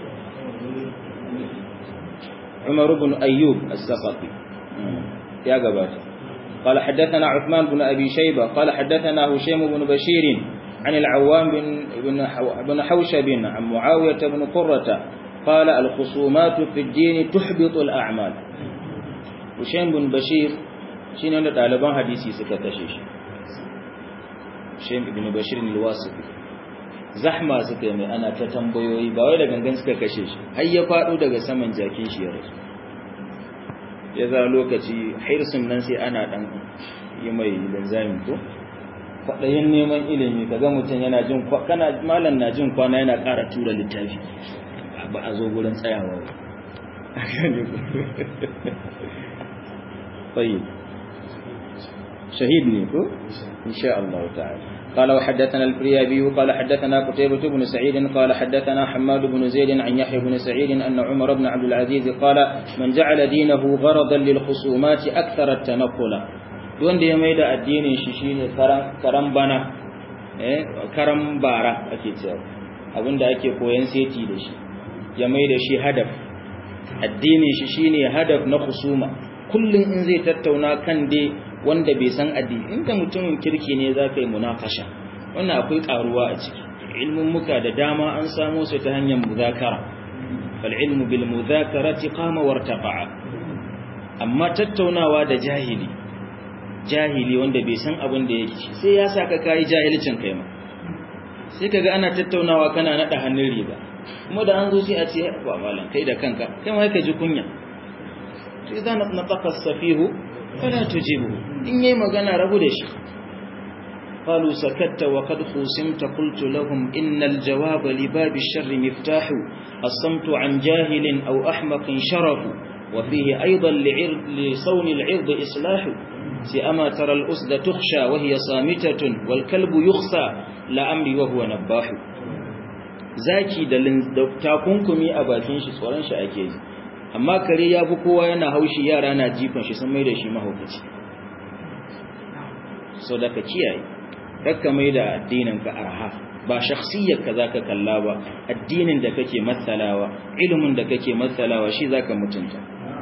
umar ibn ayyub as-saqafi ya gabata قال حدثنا عثمان بن أبي شيبة قال حدثنا هشيم بن بشير عن العوام بن, بن, بن حوشب عن معاوية بن قرة قال الخصومات في الدين تحبط الأعمال هشيم بن بشير شين عند طالبان حديثي suka kashe shi Hushaym ibn Bashir al-Wasiti zahma suka yi mai ana ta tambayoyi ba wai da gangan suka kashe shi har ya fado daga saman jakin shi ya rasu ya za lokaci hirsun nan sai ana dan yi mai linzami ko kwaɗayin neman ilimi kaga mutum yana jin kana malam na jin kwana yana ƙara tura littafi ba a zo gurin tsayawa ba طيب شهيد نيكو إن شاء الله تعالى قال وحدثنا الفريابي قال حدثنا قتيبة بن سعيد قال حدثنا حماد بن زيد عن يحيى بن سعيد أن عمر بن عبد العزيز قال من جعل دينه غرضا للخصومات أكثر التنقل wanda ya mai da addinin shi shine karan bana eh karan bara ake cewa abinda ake koyan seti da shi ya mai da shi hadaf addinin shi shine hadaf na husuma kullum in zai tattauna kan dai wanda bai san addini inda mutumin kirki ne za ka yi munakasha wannan akwai karuwa a ciki ilmin muka da dama an samo su ta hanyar muzakara fal ilmu bil muzakarati qama wartafa'a amma tattaunawa da jahili jahili wanda bai san abin da yake sai ya saka kai jahilcin kai ma sai kaga ana tattaunawa kana nada hannun riba kuma da an zo sai a ce ba malam kai da kanka kai ma ka ji kunya to idan nataqa safihu fala tujibu in yayi magana rabu da shi قالوا سكت وقد خوسمت قلت لهم إن الجواب لباب الشر مفتاح الصمت عن جاهل أو أحمق شرف وفيه أيضا لعرض لصون العرض إصلاح سأما ترى الأسد تخشى وهي صامتة والكلب يخصى لأمري وهو نباح zaki da takunkumi a bakin shi tsoron shi ake yi amma kare ya fi kowa yana haushi yara na jifan shi sun mai da shi mahaukaci so da ka kiyaye kakka mai da addinin ka arha ba shakhsiyar ka zaka kalla ba addinin da kake matsalawa ilimin da kake matsalawa shi zaka mutunta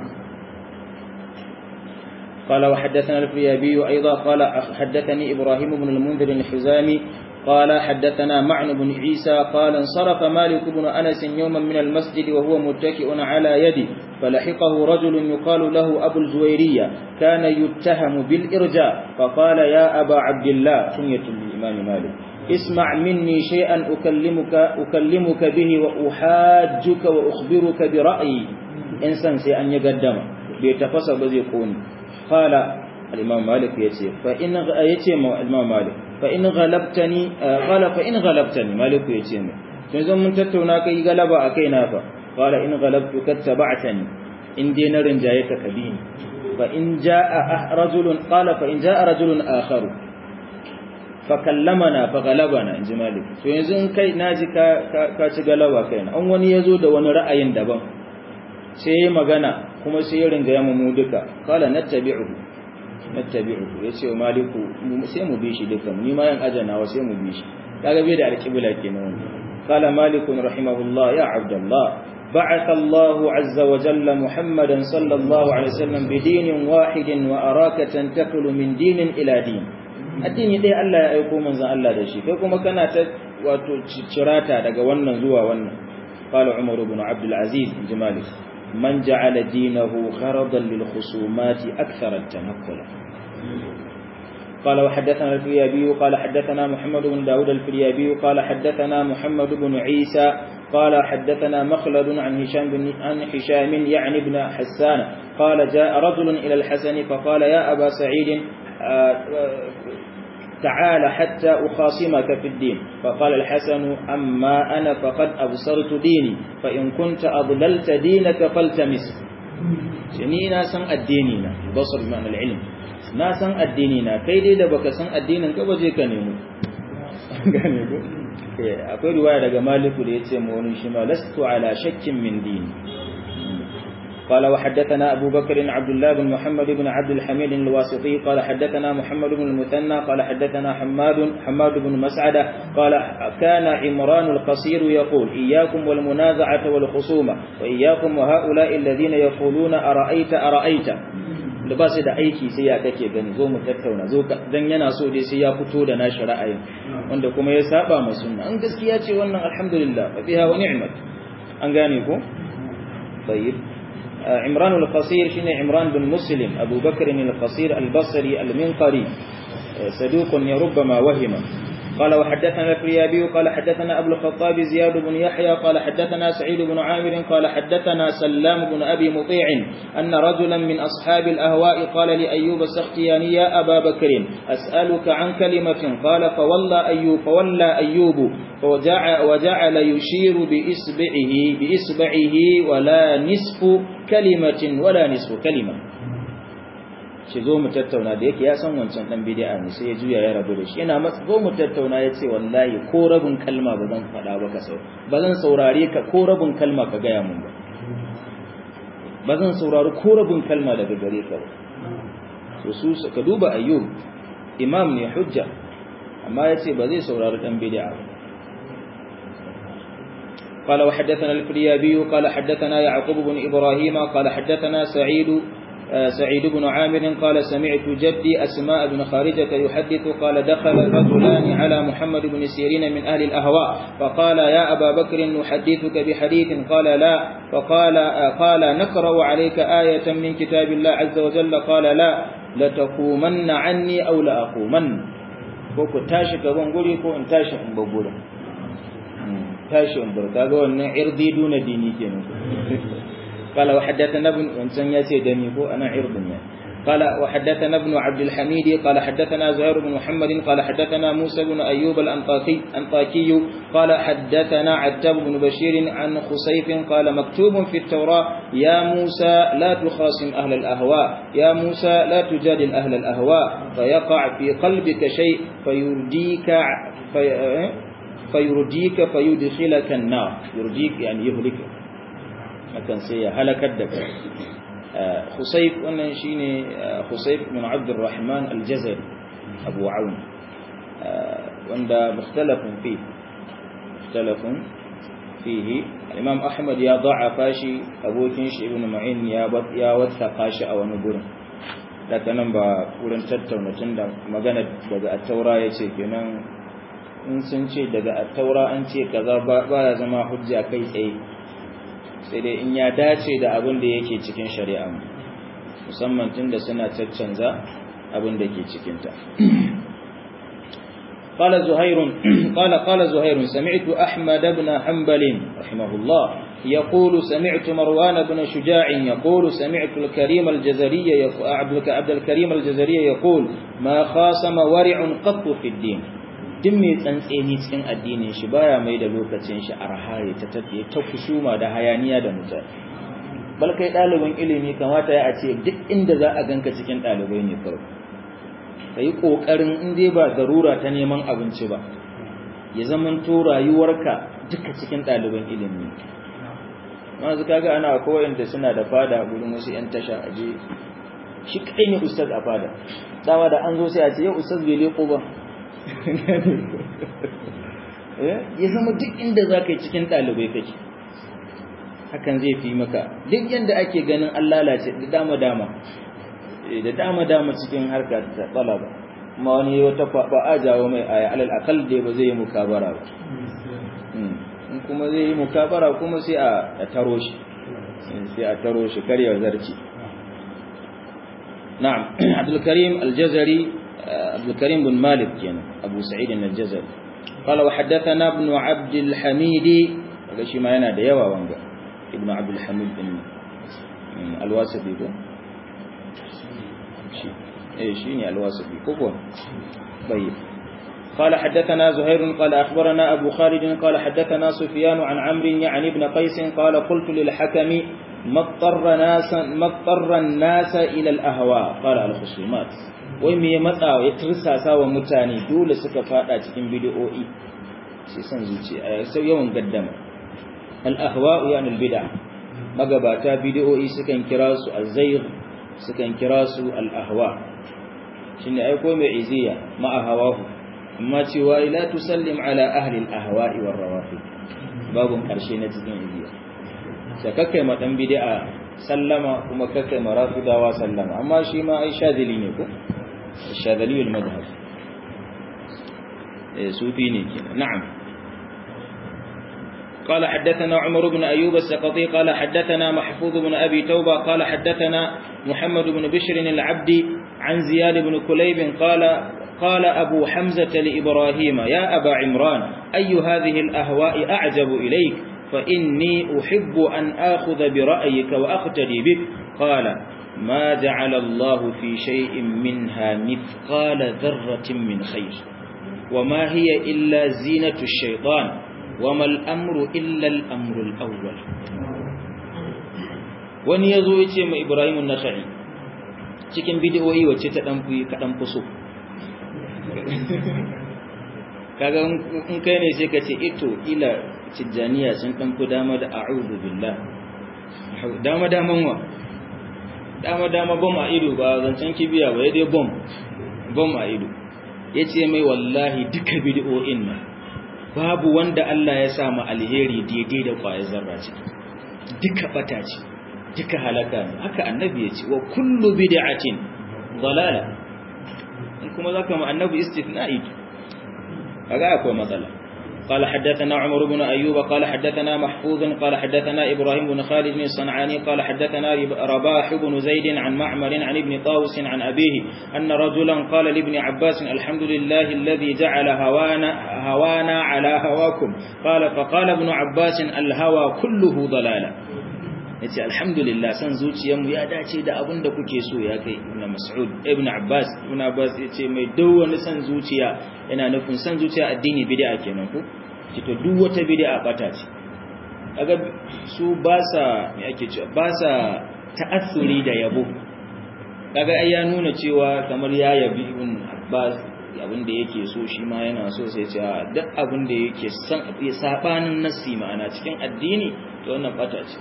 قال وحدثنا الفريابي أيضا قال حدثني إبراهيم بن المنذر الحزامي قال حدثنا معن بن عيسى قال انصرف مالك بن أنس يوما من المسجد وهو متكئ على يدي فلحقه رجل يقال له أبو الزويرية كان يتهم بالإرجاء فقال يا أبا عبد الله كنية الإمام مالك اسمع مني شيئا أكلمك, أكلمك به وأحاجك وأخبرك برأيي إنسان سيئن يقدم بيتفصل بذي قوني قال الإمام مالك يتي فإن يتي الإمام مالك فإن غلبتني قال فإن غلبتني مالك يتي تنزل من تتونا كي غلب أكينا فا قال إن غلبتك اتبعتني إن دين رنجايك كبين فإن جاء رجل قال فإن جاء رجل آخر فكلمنا فغلبنا إن مالك تنزل كي ناجي كاتي غلبا كينا أن وني يزود ونرأي دبا sai magana kuma sai ya ringa yamma mu duka kala nattabi'uhu nattabi'uhu yace wa maliku sai mu bi shi duka ni ma yan ajana wa sai mu bi shi kaga bai da alqibla kenan kala maliku rahimahullah ya abdullah بعث الله عز وجل محمدا صلى الله عليه وسلم بدين واحد وأراك تنتقل من دين إلى دين addini dai Allah ya aiko manzon Allah da shi kai kuma kana ta wato cirata daga wannan zuwa wannan qala umar ibn abd al-aziz jimalik من جعل دينه غرضا للخصومات أكثر التنقل قال وحدثنا الفريابي قال حدثنا محمد بن داود الفريابي قال حدثنا محمد بن عيسى قال حدثنا مخلد عن هشام بن عن هشام يعني بن حسان قال جاء رجل إلى الحسن فقال يا أبا سعيد تعال حتى أخاصمك في الدين فقال الحسن أما أنا فقد أبصرت ديني فإن كنت أضللت دينك فالتمس ni na san addini na basar bi ma'anar ilm na san addini na kai dai da baka san addinin ka baje ka nemo gane ko akwai riwaya daga maliku da yace mu wani shi ma lastu ala shakkin min dini قال وحدثنا أبو بكر عبد الله بن محمد بن عبد الحميد الواسطي قال حدثنا محمد بن المثنى قال حدثنا حماد حماد بن مسعدة قال كان عمران القصير يقول إياكم والمنازعة والخصومة وإياكم وهؤلاء الذين يقولون أرأيت أرأيت da ba su da aiki sai ya kake gani zo mu tattauna zo dan yana so dai sai ya fito da nashi ra'ayin wanda kuma ya saba ma sunna an gaskiya ce wannan alhamdulillah fa biha wa ni'mat an gane ko tayyib عمران القصير شنو عمران بن مسلم أبو بكر القصير البصري المنقري صدوق ربما وهم قال وحدثنا الفريابي قال حدثنا أبو الخطاب زياد بن يحيى قال حدثنا سعيد بن عامر قال حدثنا سلام بن أبي مطيع أن رجلا من أصحاب الأهواء قال لأيوب السختياني يا أبا بكر أسألك عن كلمة قال فولى أيوب فولى أيوب وجعل, وجعل يشير بإصبعه بإصبعه ولا نصف كلمة ولا نصف كلمة shi zo mu tattauna da yake ya san wancan dan bid'a ne sai ya juya ya rabu da shi yana masa zo mu tattauna ya ce wallahi ko rabin kalma ba zan faɗa ba ka sau ba zan saurare ka ko rabin kalma ka gaya mun ba ba zan saurari ko rabin kalma daga gare ka ba so su ka duba ayyub imam ne hujja amma ya ce ba zai saurari dan bid'a ba قال وحدثنا الفريابي قال حدثنا يعقوب بن إبراهيم قال حدثنا سعيد سعيد بن عامر قال سمعت جدي أسماء بن خارجة يحدث قال دخل رجلان على محمد بن سيرين من أهل الأهواء فقال يا أبا بكر نحدثك بحديث قال لا فقال قال نقرأ عليك آية من كتاب الله عز وجل قال لا لتقومن عني أو لأقومن ko tashi gaban guri ko in tashi in bar gurin tashi in bar kaga wannan irdi duna dini kenan قال وحدثنا ابن وانسان ياتي دمي هو انا عرض يعني قال وحدثنا ابن عبد الحميد قال حدثنا زهير بن محمد قال حدثنا موسى بن ايوب الانطاكي انطاكي قال حدثنا عتاب بن بشير عن خسيف قال مكتوب في التوراة يا موسى لا تخاصم اهل الاهواء يا موسى لا تجادل اهل الاهواء فيقع في قلبك شيء فيرديك في فيرديك فيدخلك النار يرديك يعني يهلكك hakan sai ya halakar da kai Husayf wannan shine Husayf bin Abdurrahman al-Jazari Abu Aun wanda mukhtalafun fi mukhtalafun fihi Imam Ahmad ya da'afa shi abokin shi Ibn Ma'in ya ya wasafa shi a wani gurin daga nan ba wurin tattauna tunda magana daga at-Taura yace kenan in sun ce daga at-Taura an ce kaza ba ya zama hujja kai tsaye sai dai in ya dace da abin da yake cikin shari'a musamman tunda suna caccanza abin da ke cikinta قال زهير قال قال زهير سمعت أحمد بن حنبل رحمه الله يقول سمعت مروان بن شجاع يقول سمعت الكريم الجزري عبد الكريم الجزري يقول ما خاصم ورع قط في الدين duk mai tsantseni cikin addinin shi baya mai da lokacin shi arha ya ta tafiye ta kusuma da hayaniya da mutane bal kai ɗalibin ilimi kamata ya ce duk inda za a ganka cikin ɗalibai ne kawai ka yi ƙoƙarin in dai ba zarura ta neman abinci ba ya zaman to rayuwarka duka cikin ɗaliban ilimi masu kaga ana akwai da suna da fada gurin wasu 'yan tasha aje shi kai ne ustaz a fada dama da an zo sai a ce yau ustaz bai leko ba ya zama duk inda za ka yi cikin ɗalibai kake hakan zai fi maka duk yadda ake ganin an lalace da dama-dama da dama-dama cikin harka ta tsala ba ma wani wata ba a jawo mai aya alal akal da ba zai yi mukabara ba in kuma zai yi mukabara kuma sai a taro shi sai a taro shi karyar zarci na'am abdul karim al-jazari عبد الكريم بن مالك يعني أبو سعيد الجزري قال وحدثنا ابن عبد الحميد هذا شيء ما ينادى يوا وانجا ابن عبد الحميد بن الواسطي ده شيء ايه شيء الواسطي كوكو طيب قال حدثنا زهير قال أخبرنا أبو خالد قال حدثنا سفيان عن عمرو يعني ابن قيس قال قلت للحكم ما اضطر الناس ما اضطر الناس إلى الأهواء قال الخصومات wai me ya matsa ya tursasa wa mutane dole suka fada cikin bid'o'i sai san zuciya sai yawan gaddama al ahwa'u yani al bid'a magabata bid'o'i sukan kira su az-zayg sukan kira su al-ahwa shine aiko mai iziya ma'a hawahu amma cewa la tusallim ala ahli al-ahwa'i war rawafid babun karshe na cikin iziya sai kakkai ma dan bid'a sallama kuma kakkai ma rafidawa sallama amma shi ma ai shadili ne ko shadili al-madhhab eh sufi ne kenan na'am قال حدثنا عمر بن أيوب السقطي قال حدثنا محفوظ بن أبي توبة قال حدثنا محمد بن بشر العبدي عن زياد بن كليب قال قال أبو حمزة لإبراهيم يا أبا عمران أي هذه الأهواء أعجب إليك فإني أحب أن آخذ برأيك وأقتدي بك قال ما جعل الله في شيء منها مثقال ذرة من خير وما هي إلا زينة الشيطان وما الأمر إلا الأمر الأول wani ya zo ya ce mai ibrahimun nasari cikin bidiyoyi wacce ta ɗanfi kaɗan fuso kaga in kai ne sai ka ce ito ila tijjaniya sun ɗanfi dama da a'udhu billah dama daman wa dama dama bom a ido ba zancen kibiya ba ya dai bom bom a ido ya ce mai wallahi duka bidiyoyin nan babu wanda Allah ya sa mu alheri daidai da kwayar zarra ce duka bata ce duka halaka ne haka annabi ya ce wa kullu bid'atin dalala in kuma zaka mu annabi istithna'i kaga akwai matsala قال حدثنا عمر بن أيوب قال حدثنا محفوظ قال حدثنا إبراهيم بن خالد بن الصنعاني قال حدثنا رباح بن زيد عن معمر عن ابن طاوس عن أبيه أن رجلا قال لابن عباس الحمد لله الذي جعل هوانا, هوانا على هواكم قال فقال ابن عباس الهوى كله ضلالة yace alhamdulillah san zuciyarmu ya dace da abin da kuke so ya kai ibn mas'ud ibn abbas ibn abbas yace mai duk wani san zuciya yana nufin san zuciya addini bid'a kenan ko to duk wata bid'a bata ce kaga su ba sa me ake cewa ba sa ta'assuri da yabo kaga ai ya nuna cewa kamar ya yabi ibn abbas abin da yake so shi ma yana so sai ce duk abin da yake san sabanin nassi ma'ana cikin addini to wannan bata ce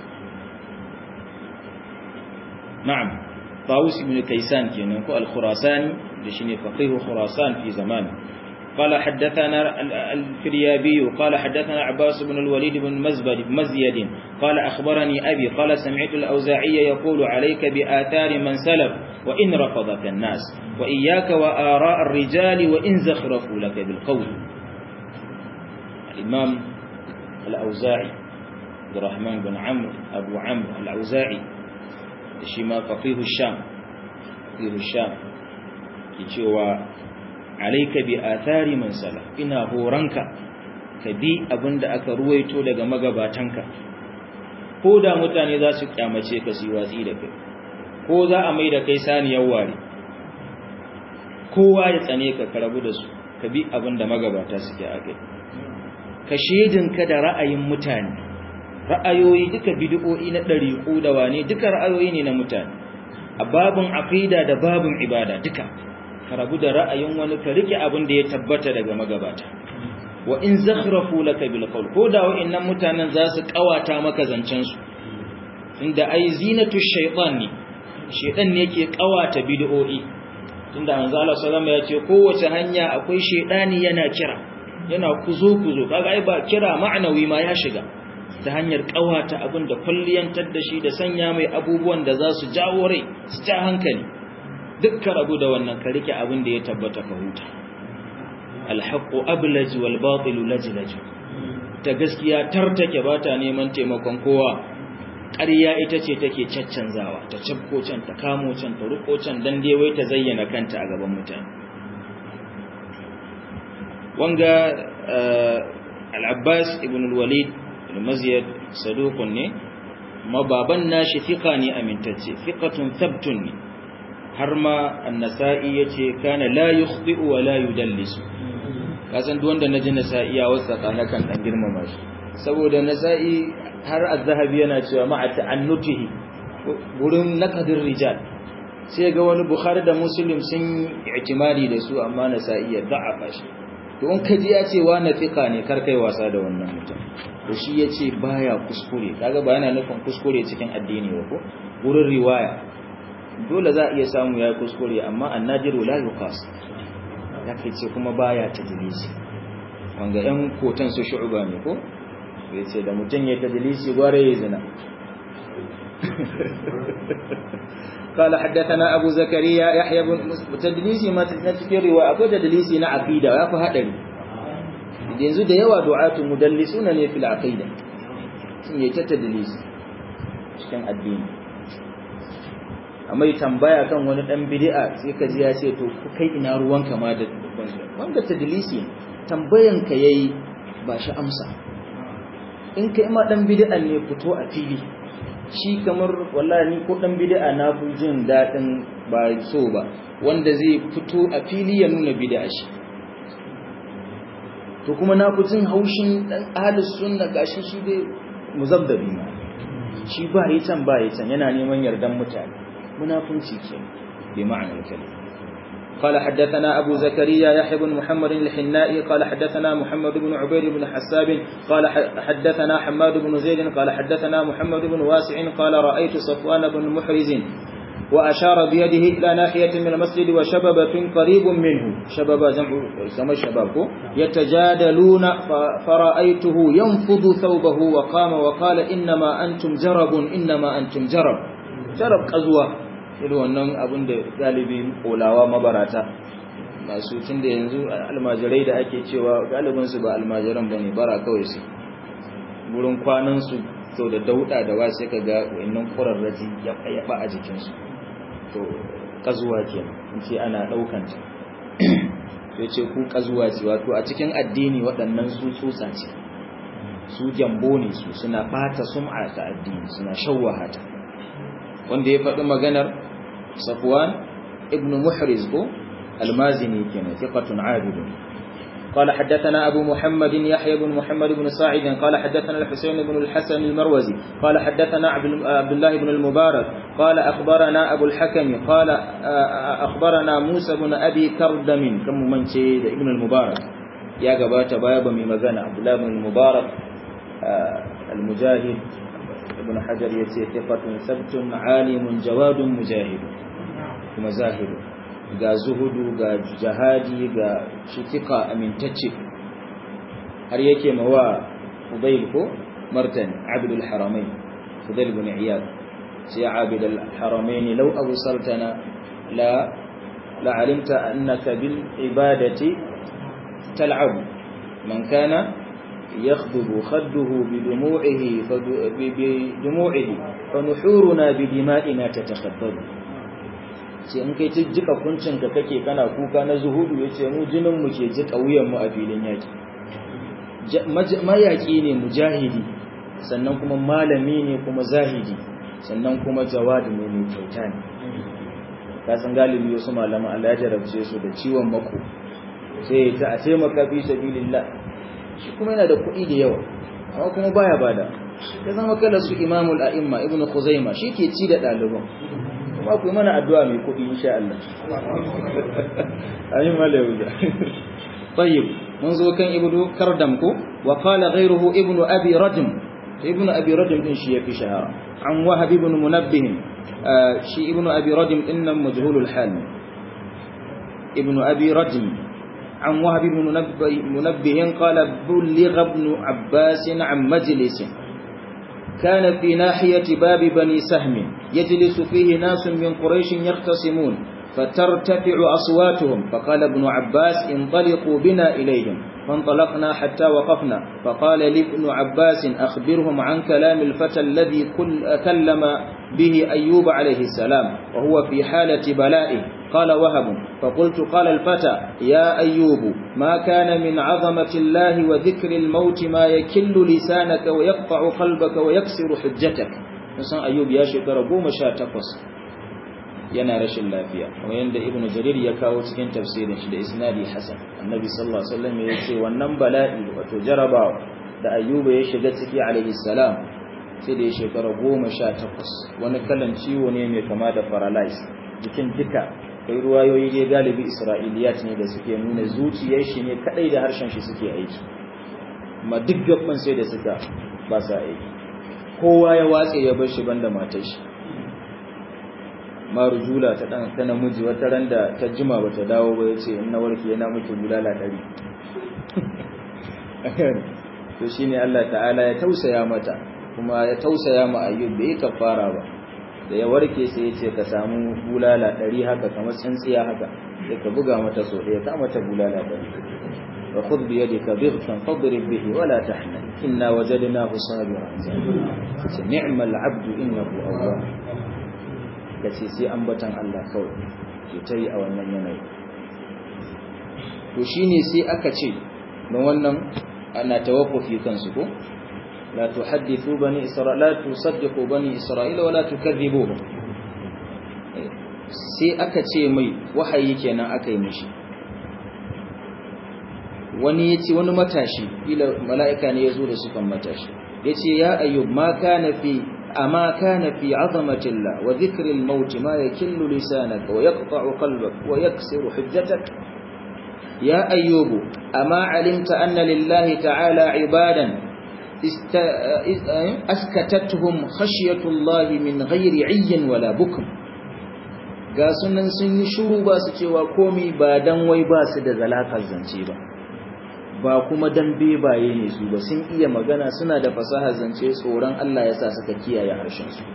نعم طاووس بن كيسان كينان كو الخراساني دشيني فقيه خراسان في زمان قال حدثنا الفريابي قال حدثنا عباس بن الوليد بن مزبد مزيد قال أخبرني أبي قال سمعت الأوزاعي يقول عليك بآثار من سلف وإن رفضك الناس وإياك وآراء الرجال وإن زخرفوا لك بالقول الإمام الأوزاعي عبد الرحمن بن عمرو أبو عمرو الأوزاعي shi ma faqihu sham faqihu sham ke cewa alayka bi athari man salaf ina horanka ka bi abinda aka ruwaito daga magabatanka ko da mutane za su kyamace ka su watsi da kai ko za a mai da kai saniyar ware kowa ya tsane ka ka rabu da su ka bi abinda magabata suke akai ka shedinka da ra'ayin mutane ra'ayoyi duka bid'o'i na ɗariƙu da wane duka ra'ayoyi ne na mutane a babin aqida da babin ibada duka ka rabu da ra'ayin wani ka rike abin da ya tabbata daga magabata wa in zakhrafu laka bil qawl ko da wa'annan mutanen za su kawata maka zancen su inda ai zinatu shaytan ne shaytan ne yake kawata bid'o'i tunda manzo Allah sallallahu alaihi wasallam ya ce kowace hanya akwai shaytani yana kira yana kuzo kuzo kaga ai ba kira ma'anawi ma ya shiga ta hanyar kawata abin da kulliyantar da shi da sanya mai abubuwan da za su jawo rai su ja hankali dukkan rabu da wannan ka rike abin da ya tabbata ka huta alhaqu ablaj wal batil lajlaj ta gaskiya tartake ba ta neman taimakon kowa ƙarya ita ce take caccanzawa ta cabko can ta kamo can ta ruko can dan dai wai ta zayyana kanta a gaban mutane wanga al-abbas ibn al-walid al-maziyad saduqun ne mababan nashi fiqa ne amintacce fiqatun thabtun ne har ma an-nasa'i yace kana la yukhti'u wa la yudallisu kasan duk wanda naji nasa'i ya wasa kana kan dan girmama shi saboda nasa'i har az-zahabi yana cewa ma'a ta'annutihi gurin naqdir rijal sai ga wani bukhari da muslim sun i'timadi da su amma nasa'i ya da'afa shi to in ka ji ya ce wa na fiqa ne kar kai wasa da wannan mutum to shi ya ce baya kuskure kaga ba yana nufin kuskure cikin addini ba ko wurin riwaya dole za a iya samu ya kuskure amma annajiru la yuqas ya kai ce kuma baya tadlisi wanga yan kotan su shu'ba ne ko ya ce da mutum ya tadlisi gware ya zina قال حدثنا أبو زكريا يحيى بن تدليسي ما تذكر رواية أكو تدليسي نا عقيدة ويا فهدري yanzu da yawa du'atu mudallisuna ne fil aqida sun yi ta tadlisi cikin addini amma tambaya kan wani dan bid'a sai ka ji ya ce to kai ina ruwanka ma da wanda tadlisi tambayan ka yayi ba shi amsa in kai ma dan bid'a ne fito a fili shi kamar wallahi ni ko dan bid'a na fi jin dadin ba so ba wanda zai fito a fili ya nuna bid'a shi to kuma na fi jin haushin dan ahlus sunna gashi shi dai muzabdabi ma shi ba yi can ba yi can yana neman yardan mutane munafunci ke bi ma'anar kalim قال حدثنا أبو زكريا يحيى بن محمد الحنائي قال حدثنا محمد بن عبيد بن حساب قال حدثنا حماد بن زيد قال حدثنا محمد بن واسع قال رأيت صفوان بن محرز وأشار بيده إلى ناحية من المسجد وشببة قريب منه شباب جمع كما الشباب يتجادلون فرأيته ينفض ثوبه وقام وقال إنما أنتم جرب إنما أنتم جرب جرب قزوة irin wannan abin da galibi kolawa mabarata masu tun da yanzu almajirai da ake cewa galibinsu ba almajiran ba ne bara kawai su wurin kwanansu to da dauda da wasu ka ga wannan kurarraji ya yaba a jikinsu to kazuwa ke in ce ana daukanta to ce ku kazuwa ce wato a cikin addini waɗannan su tsutsa ce su jambo ne su suna bata sum'a ta addini suna shawwaha ta wanda ya faɗi maganar safwan ibn muhriz ko almazini kenan thiqatun abid قال حدثنا أبو محمد يحيى بن محمد بن ساعد قال حدثنا الحسين بن الحسن المروزي قال حدثنا عبد الله بن المبارك قال أخبرنا أبو الحكم قال أخبرنا موسى بن أبي كردم كم من ابن المبارك يا قبات بابا من مغنى عبد الله بن المبارك المجاهد ابن حجر يتي ثقة ثبت عالم جواد مجاهد kuma zahiru ga zuhudu ga jihadi ga shitika amintacce har yake mawa Fudayl ko martani Abdul Haramain Fudayl ibn Iyad sai Abd al-Haramain law awsaltana la la alimta annaka bil ibadati tal'ab man kana يخضب خده بدموعه بدموعه فنحورنا بدمائنا تتخبر ce in kai jika kuncinka kake kana kuka na zuhudu ya ce mu jininmu ke jika wuyanmu a filin yaƙi mayaƙi ne mujahidi sannan kuma malami ne kuma zahidi sannan kuma jawadi ne mai kyauta ne kasan galibi wasu malaman Allah ya jarabce su da ciwon mako sai ta a taimaka fi sabilillah shi kuma yana da kuɗi da yawa amma kuma baya bada ya zama kala su imamul a'imma ibnu khuzaima shi ke ci da ɗaliban kuma ku mana addu'a mai kuɗi insha Allah ayin mala yauda tayyib mun zo kan ibnu kardam ko wa qala ghayruhu ibnu abi rajm ibnu abi rajm din shi yafi shahara an wahab ibn munabbih shi ibnu abi rajm din nan majhulul hal ibnu abi rajm عن وهب بن منبه قال بلغ ابن عباس عن مجلس كان في ناحية باب بني سهم يجلس فيه ناس من قريش يختصمون فترتفع أصواتهم فقال ابن عباس انطلقوا بنا إليهم فانطلقنا حتى وقفنا فقال لي ابن عباس أخبرهم عن كلام الفتى الذي كلم به أيوب عليه السلام وهو في حالة بلائه قال وهب فقلت قال الفتى يا أيوب ما كان من عظمة الله وذكر الموت ما يكل لسانك ويقطع قلبك ويكسر حجتك نسان أيوب يا شكرا قوم شاتقص yana rashin lafiya kamar yadda ibn jarir ya kawo cikin tafsirin shi da isnadi hasan annabi sallallahu alaihi wasallam ya ce wannan bala'i wato jarabawa da ayyuba ya shiga ciki alaihi salam sai da ya shekara goma sha takwas wani kalan ciwo ne mai kama da paralyze jikin duka kai ruwayoyi dai galibi isra'iliyat ne da suke nuna zuciyar shi ne kadai da harshen shi suke aiki amma duk gaban sai da suka ba sa aiki kowa ya watse ya bar shi banda matar shi marujula ta dan ta namiji wata ran da ta jima bata dawo ba yace in na warke yana miki bulala dari to shine Allah ta'ala ya tausaya mata kuma ya tausaya ma ayyub bai kafara ba da ya warke sai ya ce ka samu bulala ɗari haka kamar tsintsiya haka sai ka buga mata so ɗaya ka mata bulala ɗari wa khudh bi yadika dhighfan fadrib bihi wa la tahnan inna wajadnahu sabiran ce ni'mal 'abdu innahu awwab kace sai ambatan Allah kawai ke tayi a wannan yanayi to shine sai aka ce don wannan ana tawaffufi kansu ko لا تحدثوا بني إسرائيل لا تصدقوا بني إسرائيل ولا تكذبوهم sai aka ce mai wahayi kenan aka yi mishi wani ya ce wani matashi ila mala'ika ne ya zo da sukan matashi ya ce ya ayyub ma kana fi amma kana fi azamatillah wa dhikril maut ma yakillu lisanaka wa yaqta'u qalbaka wa yaksiru hujjatak ya ayyubu amma alimta anna lillahi ta'ala ibadan askatatuhum khashiyatullahi min ghairi ayyin wala bukm ga sunan sun yi shuru ba su cewa komi ba dan wai ba su da zalakar zance ba ba kuma dan bebaye ne su ba sun iya magana suna da fasahar zance tsoron Allah ya sa suka kiyaye harshen su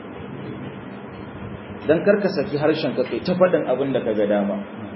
dan karka saki harshen ka kai ta faɗin abin da kaga dama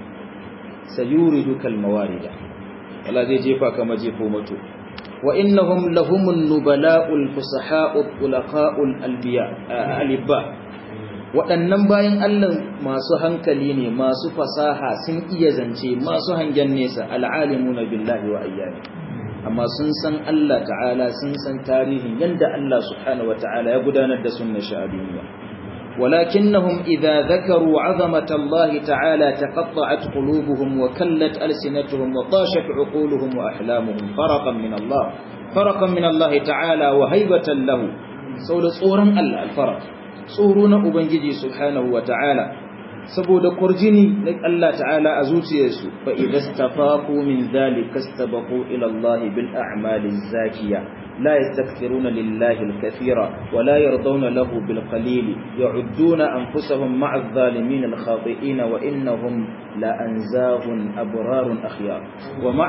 sayuridu kalmawarida wala zai jefa ka majefo mato وإنهم لهم النبلاء الفصحاء الطلقاء الألبياء الألباء waɗannan bayan Allah masu hankali ne masu fasaha sun iya zance masu hangen nesa al'alimuna billahi wa ayyami amma sun san Allah ta'ala sun san tarihin yanda Allah subhanahu wa ta'ala ya gudanar da sunnar shi a duniya ولكنهم إذا ذكروا عظمة الله تعالى تقطعت قلوبهم وكلت ألسنتهم وطاشت عقولهم وأحلامهم فرقا من الله فرقا من الله تعالى وهيبة له سول صورا الله الفرق صورون أبنجي سبحانه وتعالى saboda kurjini na Allah ta'ala a zuciyarsu fa idza istafaqu min dhalika istabaqu ila Allah bil a'mali zakiya لا يستكثرون لله الكثير ولا يرضون له بالقليل يعدون أنفسهم مع الظالمين الخاطئين وإنهم لأنزاه أبرار أخيار ومع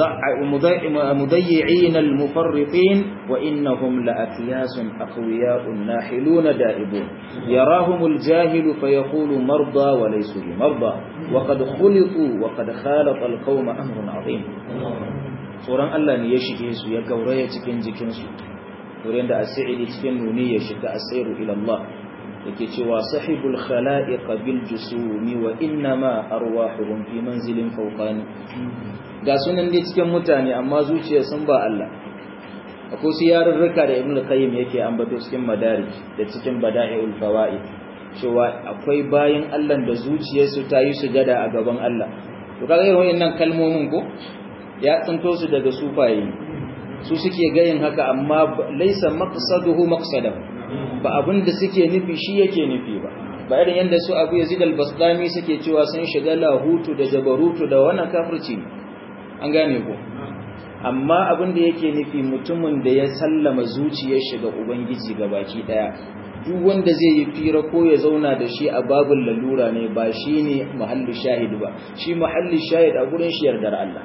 المضيعين المفرطين وإنهم لأكياس أقوياء ناحلون دائبون يراهم الجاهل فيقول مرضى وليسوا بمرضى وقد خلطوا وقد خالط القوم أمر عظيم tsoron Allah ne ya shige su ya gauraya cikin jikinsu wurin da asiri cikin nuni ya shiga asiru ila Allah yake cewa sahibul khala'iq bil jusumi wa inna ma arwahuhum fi manzilin fawqani ga sunan dai cikin mutane amma zuciya sun ba Allah akwai su yarurruka da ibnu qayyim yake ambato cikin madarij da cikin bada'iul fawaid cewa akwai bayin Allah da zuciyarsu ta yi sujada a gaban Allah to kaga irin wayannan kalmomin ko ya tsinto su daga sufaye su suke gayin haka amma laisa maqsaduhu maqsadahu ba abinda suke nufi shi yake nufi ba ba irin yanda su Abu Yazid al-Bastami suke cewa sun shiga lahutu da jabarutu da wannan kafirci an gane ko amma abinda yake nufi mutumin da ya sallama zuciyar shi ga ubangiji gabaki daya duk wanda zai yi fira ko ya zauna da shi a babul lalura ne ba shine mahallu shahid ba shi mahallu shahid a gurin shi yardar Allah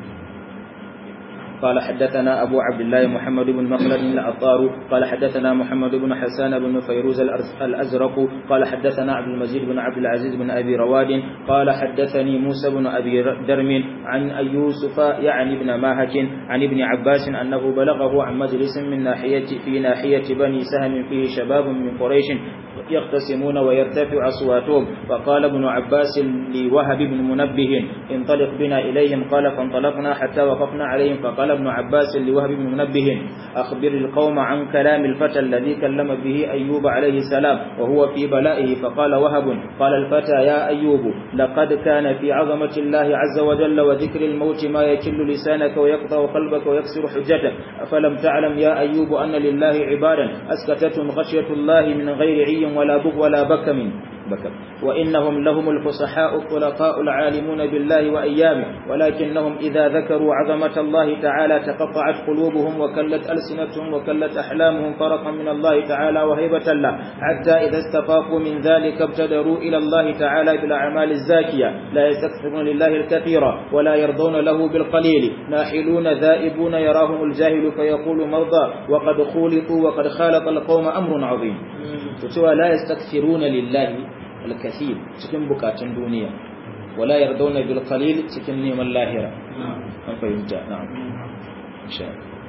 قال حدثنا أبو عبد الله محمد بن مخلد العطار قال حدثنا محمد بن حسان بن فيروز الأزرق قال حدثنا عبد المجيد بن عبد العزيز بن أبي رواد قال حدثني موسى بن أبي درم عن يوسف يعني ابن ماهك عن ابن عباس أنه بلغه عن مجلس من ناحية في ناحية بني سهم فيه شباب من قريش يختصمون ويرتفع أصواتهم فقال ابن عباس لوهب بن منبه انطلق بنا إليهم قال فانطلقنا حتى وقفنا عليهم فقال ابن عباس لوهب بن منبه أخبر القوم عن كلام الفتى الذي كلم به أيوب عليه السلام وهو في بلائه فقال وهب قال الفتى يا أيوب لقد كان في عظمة الله عز وجل وذكر الموت ما يكل لسانك ويقطع قلبك ويكسر حجتك أفلم تعلم يا أيوب أن لله عبادا أسكتتهم خشية الله من غير عي ولا بغ ولا بكم بكم وإنهم لهم الفصحاء الطلقاء العالمون بالله وأيامه ولكنهم إذا ذكروا عظمة الله تعالى تقطعت قلوبهم وكلت ألسنتهم وكلت أحلامهم فرقا من الله تعالى وهيبة له حتى إذا استفاقوا من ذلك ابتدروا إلى الله تعالى بالأعمال الزاكية لا يستكثرون لله الكثير ولا يرضون له بالقليل ناحلون ذائبون يراهم الجاهل فيقول مرضى وقد خولطوا وقد خالط القوم أمر عظيم وسوى لا يستكثرون لله الكثير cikin bukatun duniya wala yardawna bil qalil cikin neman lahira an fahimta na'am insha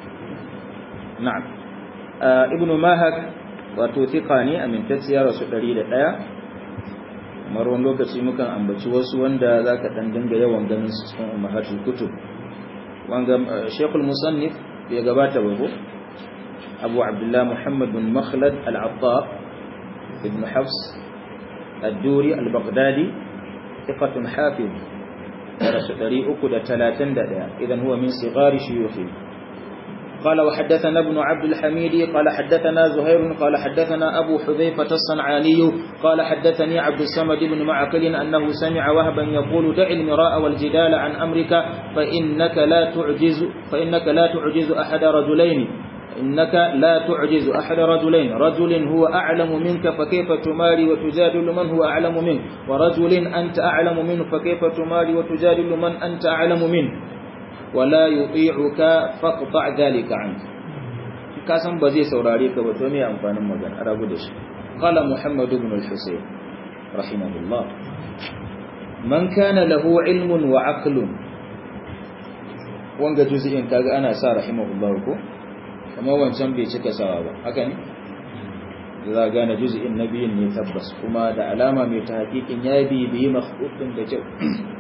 na'am ibnu mahak wato thiqa ne amintacciya rasu 101 kamar wani lokaci mukan ambaci wasu wanda zaka dan dinga yawan ganin su cikin ummahatul kutub wanga shaykhul musannif ya gabata ba ko abu abdullah muhammad bin makhlad al-attar ibn hafs الدوري البغدادي ثقة حافظ درس دريئك دا تلاتن دا إذن هو من صغار شيوخه قال وحدثنا ابن عبد الحميد قال حدثنا زهير قال حدثنا أبو حذيفة الصنعاني قال حدثني عبد الصمد بن معقل أنه سمع وهبا يقول دع المراء والجدال عن أمرك فإنك لا تعجز فإنك لا تعجز أحد رجلين إنك لا تعجز أحد رجلين رجل هو أعلم منك فكيف تماري وتجادل من هو أعلم منك ورجل أنت أعلم منه فكيف تماري وتجادل من أنت أعلم منه ولا يطيعك فاقطع ذلك عنك kasan ba zai saurare ka ba to me amfanin magana a rabu da shi qala muhammad ibn al-husayn rahimahullah man kana lahu ilmun wa aqlun wanga juz'in kaga ana sa rahimahullah ko kamar wancan bai cika sawa ba haka ne za a gane juz'in na biyun ne tabbas kuma da alama mai ta hakikin ya bibiyi makhdudin da kyau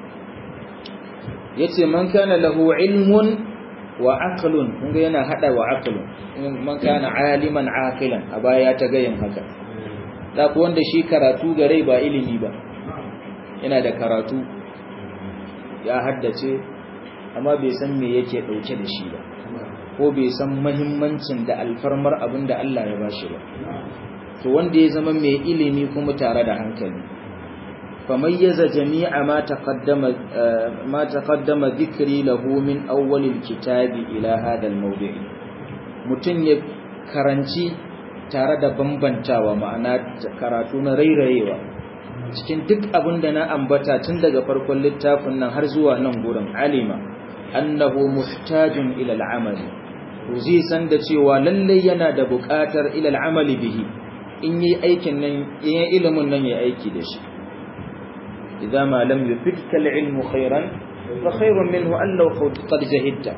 yace man kana lahu ilmun wa aqlun kun ga yana hada wa aqlun man kana aliman aqilan a baya ta gayin haka da ku wanda shi karatu gare ba ilimi ba yana da karatu ya haddace amma bai san me yake dauke da shi ba ko bai san mahimmancin da alfarmar abin da Allah ya bashi ba to wanda ya zama mai ilimi kuma tare da hankali famayyaza jami'a ma taqaddama ma taqaddama dhikri lahu min awwal alkitabi ila hada almawdi' mutun ya karanci tare da bambantawa ma'ana karatu na rairayewa cikin duk abin da na ambata tun daga farkon littafin nan har zuwa nan gurin alima annahu muhtajun ila al'amali to zai san da cewa lalle yana da buƙatar ila al'amali bihi in yi aikin nan in ilimin nan ya aiki da shi idza ma lam yufidka al'ilmu khairan fa khairun minhu an law qad jahidta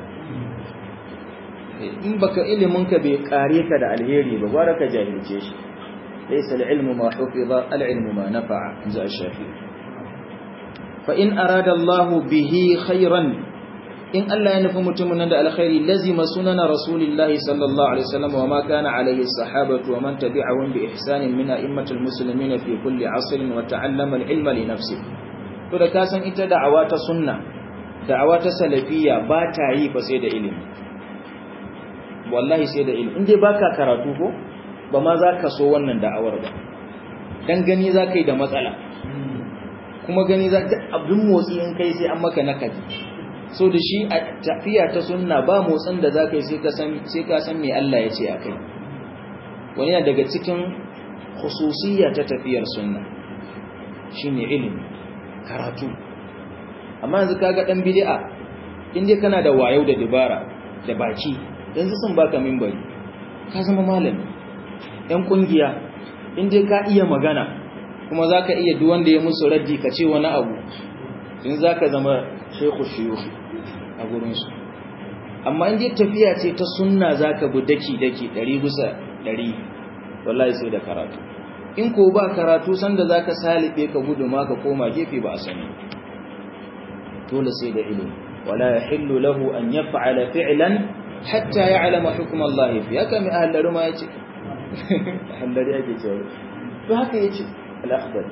in baka ilimin ka bai kare ka da alheri ba gwara ka jahilce shi laysa al'ilmu ma hufiza al'ilmu ma nafa'a inza ash-shafi fa in arada Allah bihi khairan in Allah ya nufi mutumin nan da alkhairi lazima sunana rasulillahi sallallahu alaihi wasallam wa ma kana alaihi sahabatu wa man tabi'ahum bi ihsanin min a'immatil muslimin fi kulli asrin wa ta'allama al-ilma li nafsi to da ka san ita da'awa ta sunna da'awa ta salafiyya ba ta yi ba sai da ilimi wallahi sai da ilimi in dai baka karatu ko ba ma za ka so wannan da'awar ba dan gani za ka yi da matsala kuma gani za ta abdun motsi in kai sai an maka nakadi so da shi a tafiya ta sunna ba motsin da za ka yi sai ka san me Allah ya ce a kai wani yana daga cikin khususiyya ta tafiyar sunna shi ne ilimi karatu amma yanzu kaga dan bid'a in dai kana da wayo da dabara da baki yanzu sun baka minbari ka zama malami yan kungiya in dai ka iya magana kuma zaka iya duk wanda ya musu raddi ka ce wani abu in zaka zama shaykhu shuyukh a gurinsu amma in dai tafiya ce ta sunna zaka bi daki daki ɗari bisa ɗari wallahi sai da karatu in ko ba karatu sanda zaka salibe ka gudu ma ka koma gefe ba a sani dole sai da ilimi wala yahillu lahu an yaf'ala fi'lan hatta ya'lama hukm Allah fi haka mai ahlaru ma yace ahlari yake cewa to haka yace al-akhbar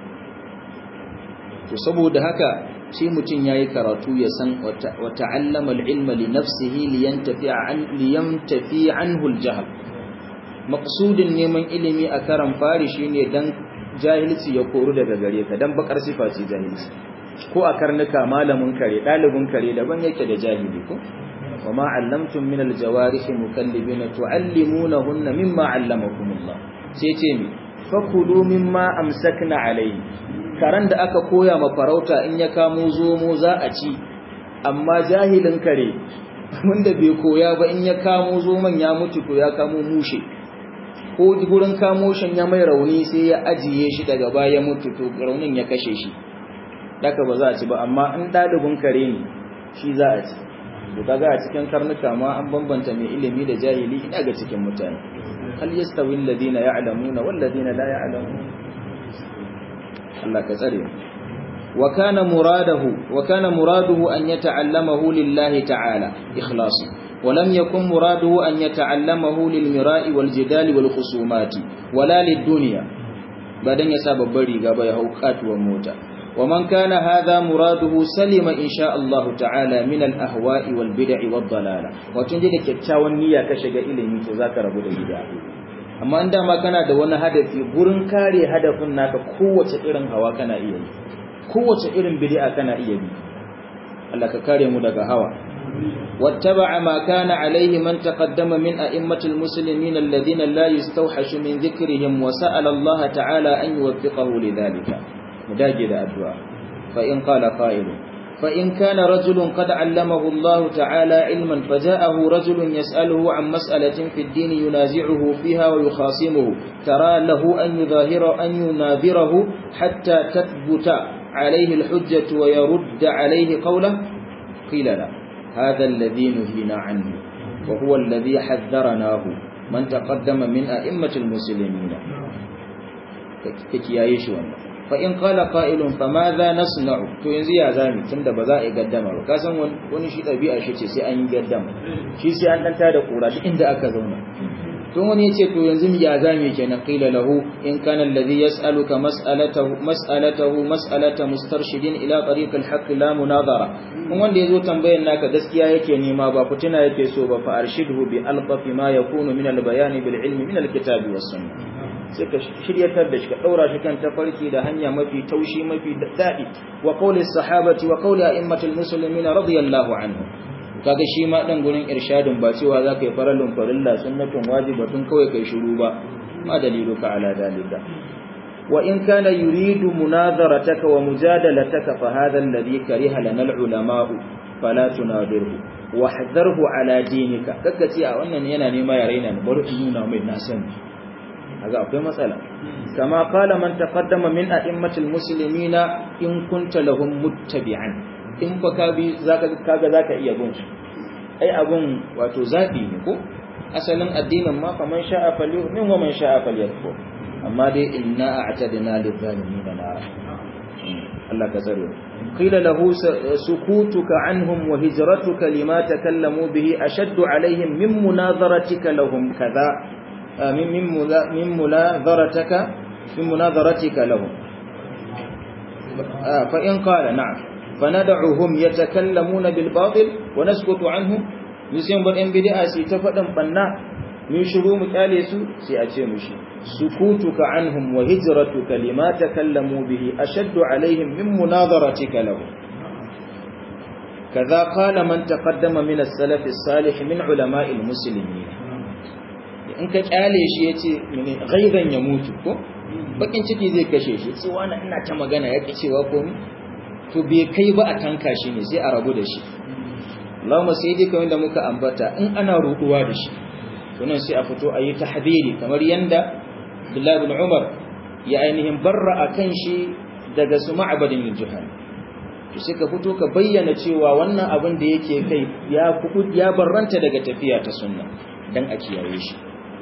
to saboda haka sai mutum ya yi karatu ya san wa ta'allama al'ilma li nafsihi liyantafi anhu al-jahl maqsudin neman ilimi a karan fari shine dan jahilci ya koru daga gare ka dan bakar sifa ce jahilci ko a karnuka malamin kare dalibin kare daban yake da jahili ko وما علمتم من الجوارح مكلبين تعلمونهن مما علمكم الله سيتيمي فكلوا مما امسكنا عليه karan da aka koya ma farauta in ya kamo zomo za a ci amma jahilin kare wanda bai koya ba in ya kamo zoman ya mutu to ya kamo mushe ko gurin kamo shan ya mai rauni sai ya ajiye shi daga baya mutu to raunin ya kashe shi daka ba za a ci ba amma in ɗalibin kare ne shi za a ci to kaga a cikin karnuka ma an bambanta mai ilimi da jahili ina ga cikin mutane hal yastawi alladhina ya'lamuna wal ladina la ya'lamun Allah ka tsare wa kana muradahu wa kana muraduhu an yata'allamahu lillahi ta'ala ikhlasi ولم يكن مراده أن يتعلمه للمراء والجدال والخصومات ولا للدنيا بعدين يساب بري غبا يهوقات وموتا ومن كان هذا مراده سلم إن شاء الله تعالى من الأهواء والبدع والضلالة وتنجد كتاوان نية كشغ إلمي تذاكر أبو البدع amma inda ma kana da wani hadafi gurin kare hadafin naka kowace irin hawa kana iya yi kowace irin bid'a kana iya bi Allah ka kare mu daga hawa واتبع ما كان عليه من تقدم من أئمة المسلمين الذين لا يستوحش من ذكرهم وسأل الله تعالى أن يوفقه لذلك مداجد أدواء فإن قال قائل فإن كان رجل قد علمه الله تعالى علما فجاءه رجل يسأله عن مسألة في الدين ينازعه فيها ويخاصمه ترى له أن يظاهر أن يناظره حتى تثبت عليه الحجة ويرد عليه قوله قيل لا هذا الذي نهينا عنه وهو الذي حذرناه من تقدم من أئمة المسلمين كيكيايش wannan fa in qala qa'ilun fa madha nasna'u to yanzu ya zami tunda ba za a gaddama ba kasan wani shi dabi'a shi ce sai an yi gaddama shi sai an danta da kura duk inda aka zauna to wani yace to yanzu ya zami kenan qila lahu in kana alladhi yas'aluka mas'alatahu mas'alatahu mas'alata mustarshidin ila tariq al-haqq la munadara kun wanda yazo tambayar naka gaskiya yake nema ba fitina yake so ba fa arshidhu bi alqafi ma yakunu min al-bayan bil ilmi min al-kitabi was sunnah sai ka shiryatar da shi ka daura shi kan tafarki da hanya mafi taushi mafi daɗi wa qawli sahabati wa qawli a'immatul muslimin radiyallahu anhu kaga shi ma dan gurin irshadin ba cewa zaka yi faralun farilla sunnatun wajibatun kawai kai shiru ba ma daliluka ala dalika wa in kana yuridu munadharataka wa mujadalataka fa hadha alladhi kariha lana al-ulama'u fala tunadirhu wa hadharhu ala dinika kaga ce a wannan yana nema ya raina ni bari in nuna mai na sani kaga akwai matsala kama qala man taqaddama min a'immatil muslimina in kunta lahum muttabi'an in fa ka bi zaka kaga zaka iya bin su ai abun wato zabi ne ko asalin addinin ma faman sha'a falyu'min wa man sha'a falyakfur amma dai inna a'tadna lidh-dhalimin nar Allah ka tsare qila lahu sukutuka anhum wa hijratuka lima takallamu bihi ashaddu alaihim min munadharatika lahum kaza من من من مناظرتك من مناظرتك لهم فإن قال نعم فندعهم يتكلمون بالباطل ونسكت عنهم يسيم بدن بدعة سي تفدن بنا من شروع مكاليسو سي أتي مشي سكوتك عنهم وهجرتك لما تكلموا به أشد عليهم من مناظرتك لهم كذا قال من تقدم من السلف الصالح من علماء المسلمين in ka kyale shi ya ce mene gaidan ya mutu ko bakin ciki zai kashe shi sai wani ina ta magana ya cewa komi to bai kai ba a tanka shi ne sai a rabu da shi Allahumma sai dai kamar da muka ambata in ana ruduwa da shi to nan sai a fito a yi tahdiri kamar yanda Abdullah ibn Umar ya ainihin barra akan shi daga su ma'abadin juhan to sai ka fito ka bayyana cewa wannan abin da yake kai ya ya barranta daga tafiya ta sunna dan a kiyaye shi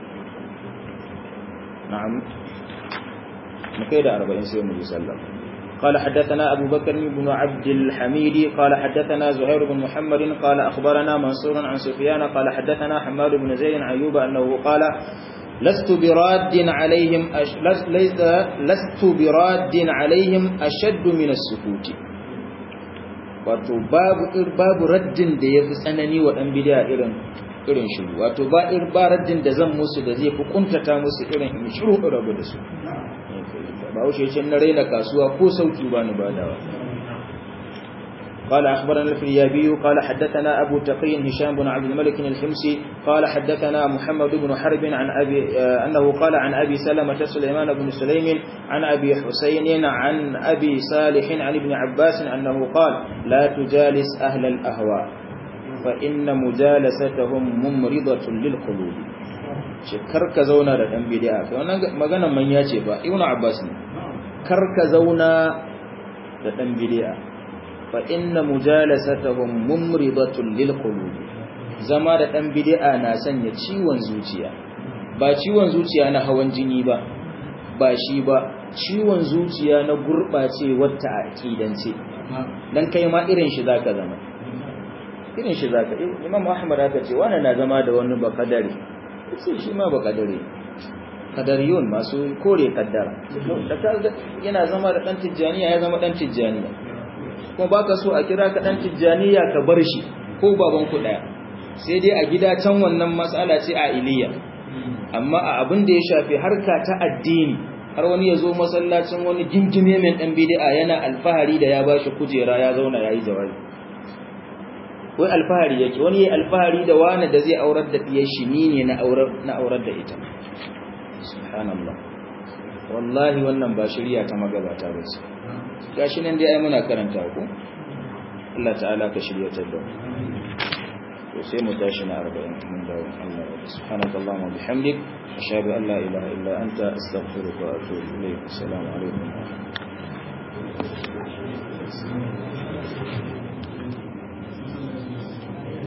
نعم مكيد أربعين سيوم يسلم قال حدثنا أبو بكر بن عبد الحميد قال حدثنا زهير بن محمد قال أخبرنا منصور عن سفيان قال حدثنا حماد بن زيد عن أيوب أنه قال لست براد عليهم أش... لست لست براد عليهم أشد من السكوت wato babu babu raddin da yafi tsanani wa dan bid'a irin irin shiru wato ba ir ba raddin da zan musu da zai fi kuntata musu irin in shiru rabu da su ba wuce ce na raina kasuwa ko sauki ba ni badawa قال أخبرنا الفريابي قال حدثنا أبو تقي هشام بن عبد الملك الحمصي قال حدثنا محمد بن حرب عن أبي أنه قال عن أبي سلمة سليمان بن سليم عن أبي حسين عن أبي صالح عن ابن عباس أنه قال لا تجالس أهل الأهواء فإن مجالستهم ممرضة للقلوب karka zauna da dan bid'a kai wannan maganar manya ce ba ibnu abbas ne karka zauna da dan bid'a fa inna mujalasatahum mumridatun lil qulub zama da dan bid'a na sanya ciwon zuciya ba ciwon zuciya na hawan jini ba ba shi ba ciwon zuciya na gurbace wata aqidance dan kai ma irin shi zaka zama irin shi zaka imam ahmad aka ce wannan na zama da wani bakadari sai shi ma bakadari kadariyun masu kore kaddara da yana zama da dan tijjaniya ya zama dan tijjaniya kuma baka so a kira ka dan tijjaniya ka bar shi ko baban ku daya sai dai a gida can wannan matsala ce a iliya amma a abin da ya shafi harka ta addini har wani ya zo masallacin wani gingime mai dan bid'a yana alfahari da ya bashi kujera ya zauna yayi jawabi wai alfahari yake wani yayi alfahari da wani da zai aurar da diyar shi ni ne na aurar na aurar da ita subhanallah wallahi wannan ba shirya ta magabata ba ce gashi nan dai ai muna karanta ku Allah ta'ala ka shirya ta da to sai mu tashi na 40 mun dawo Allah ya subhanaka allahumma bihamdik ashhadu an la ilaha illa anta astaghfiruka wa atubu ilayk assalamu alaikum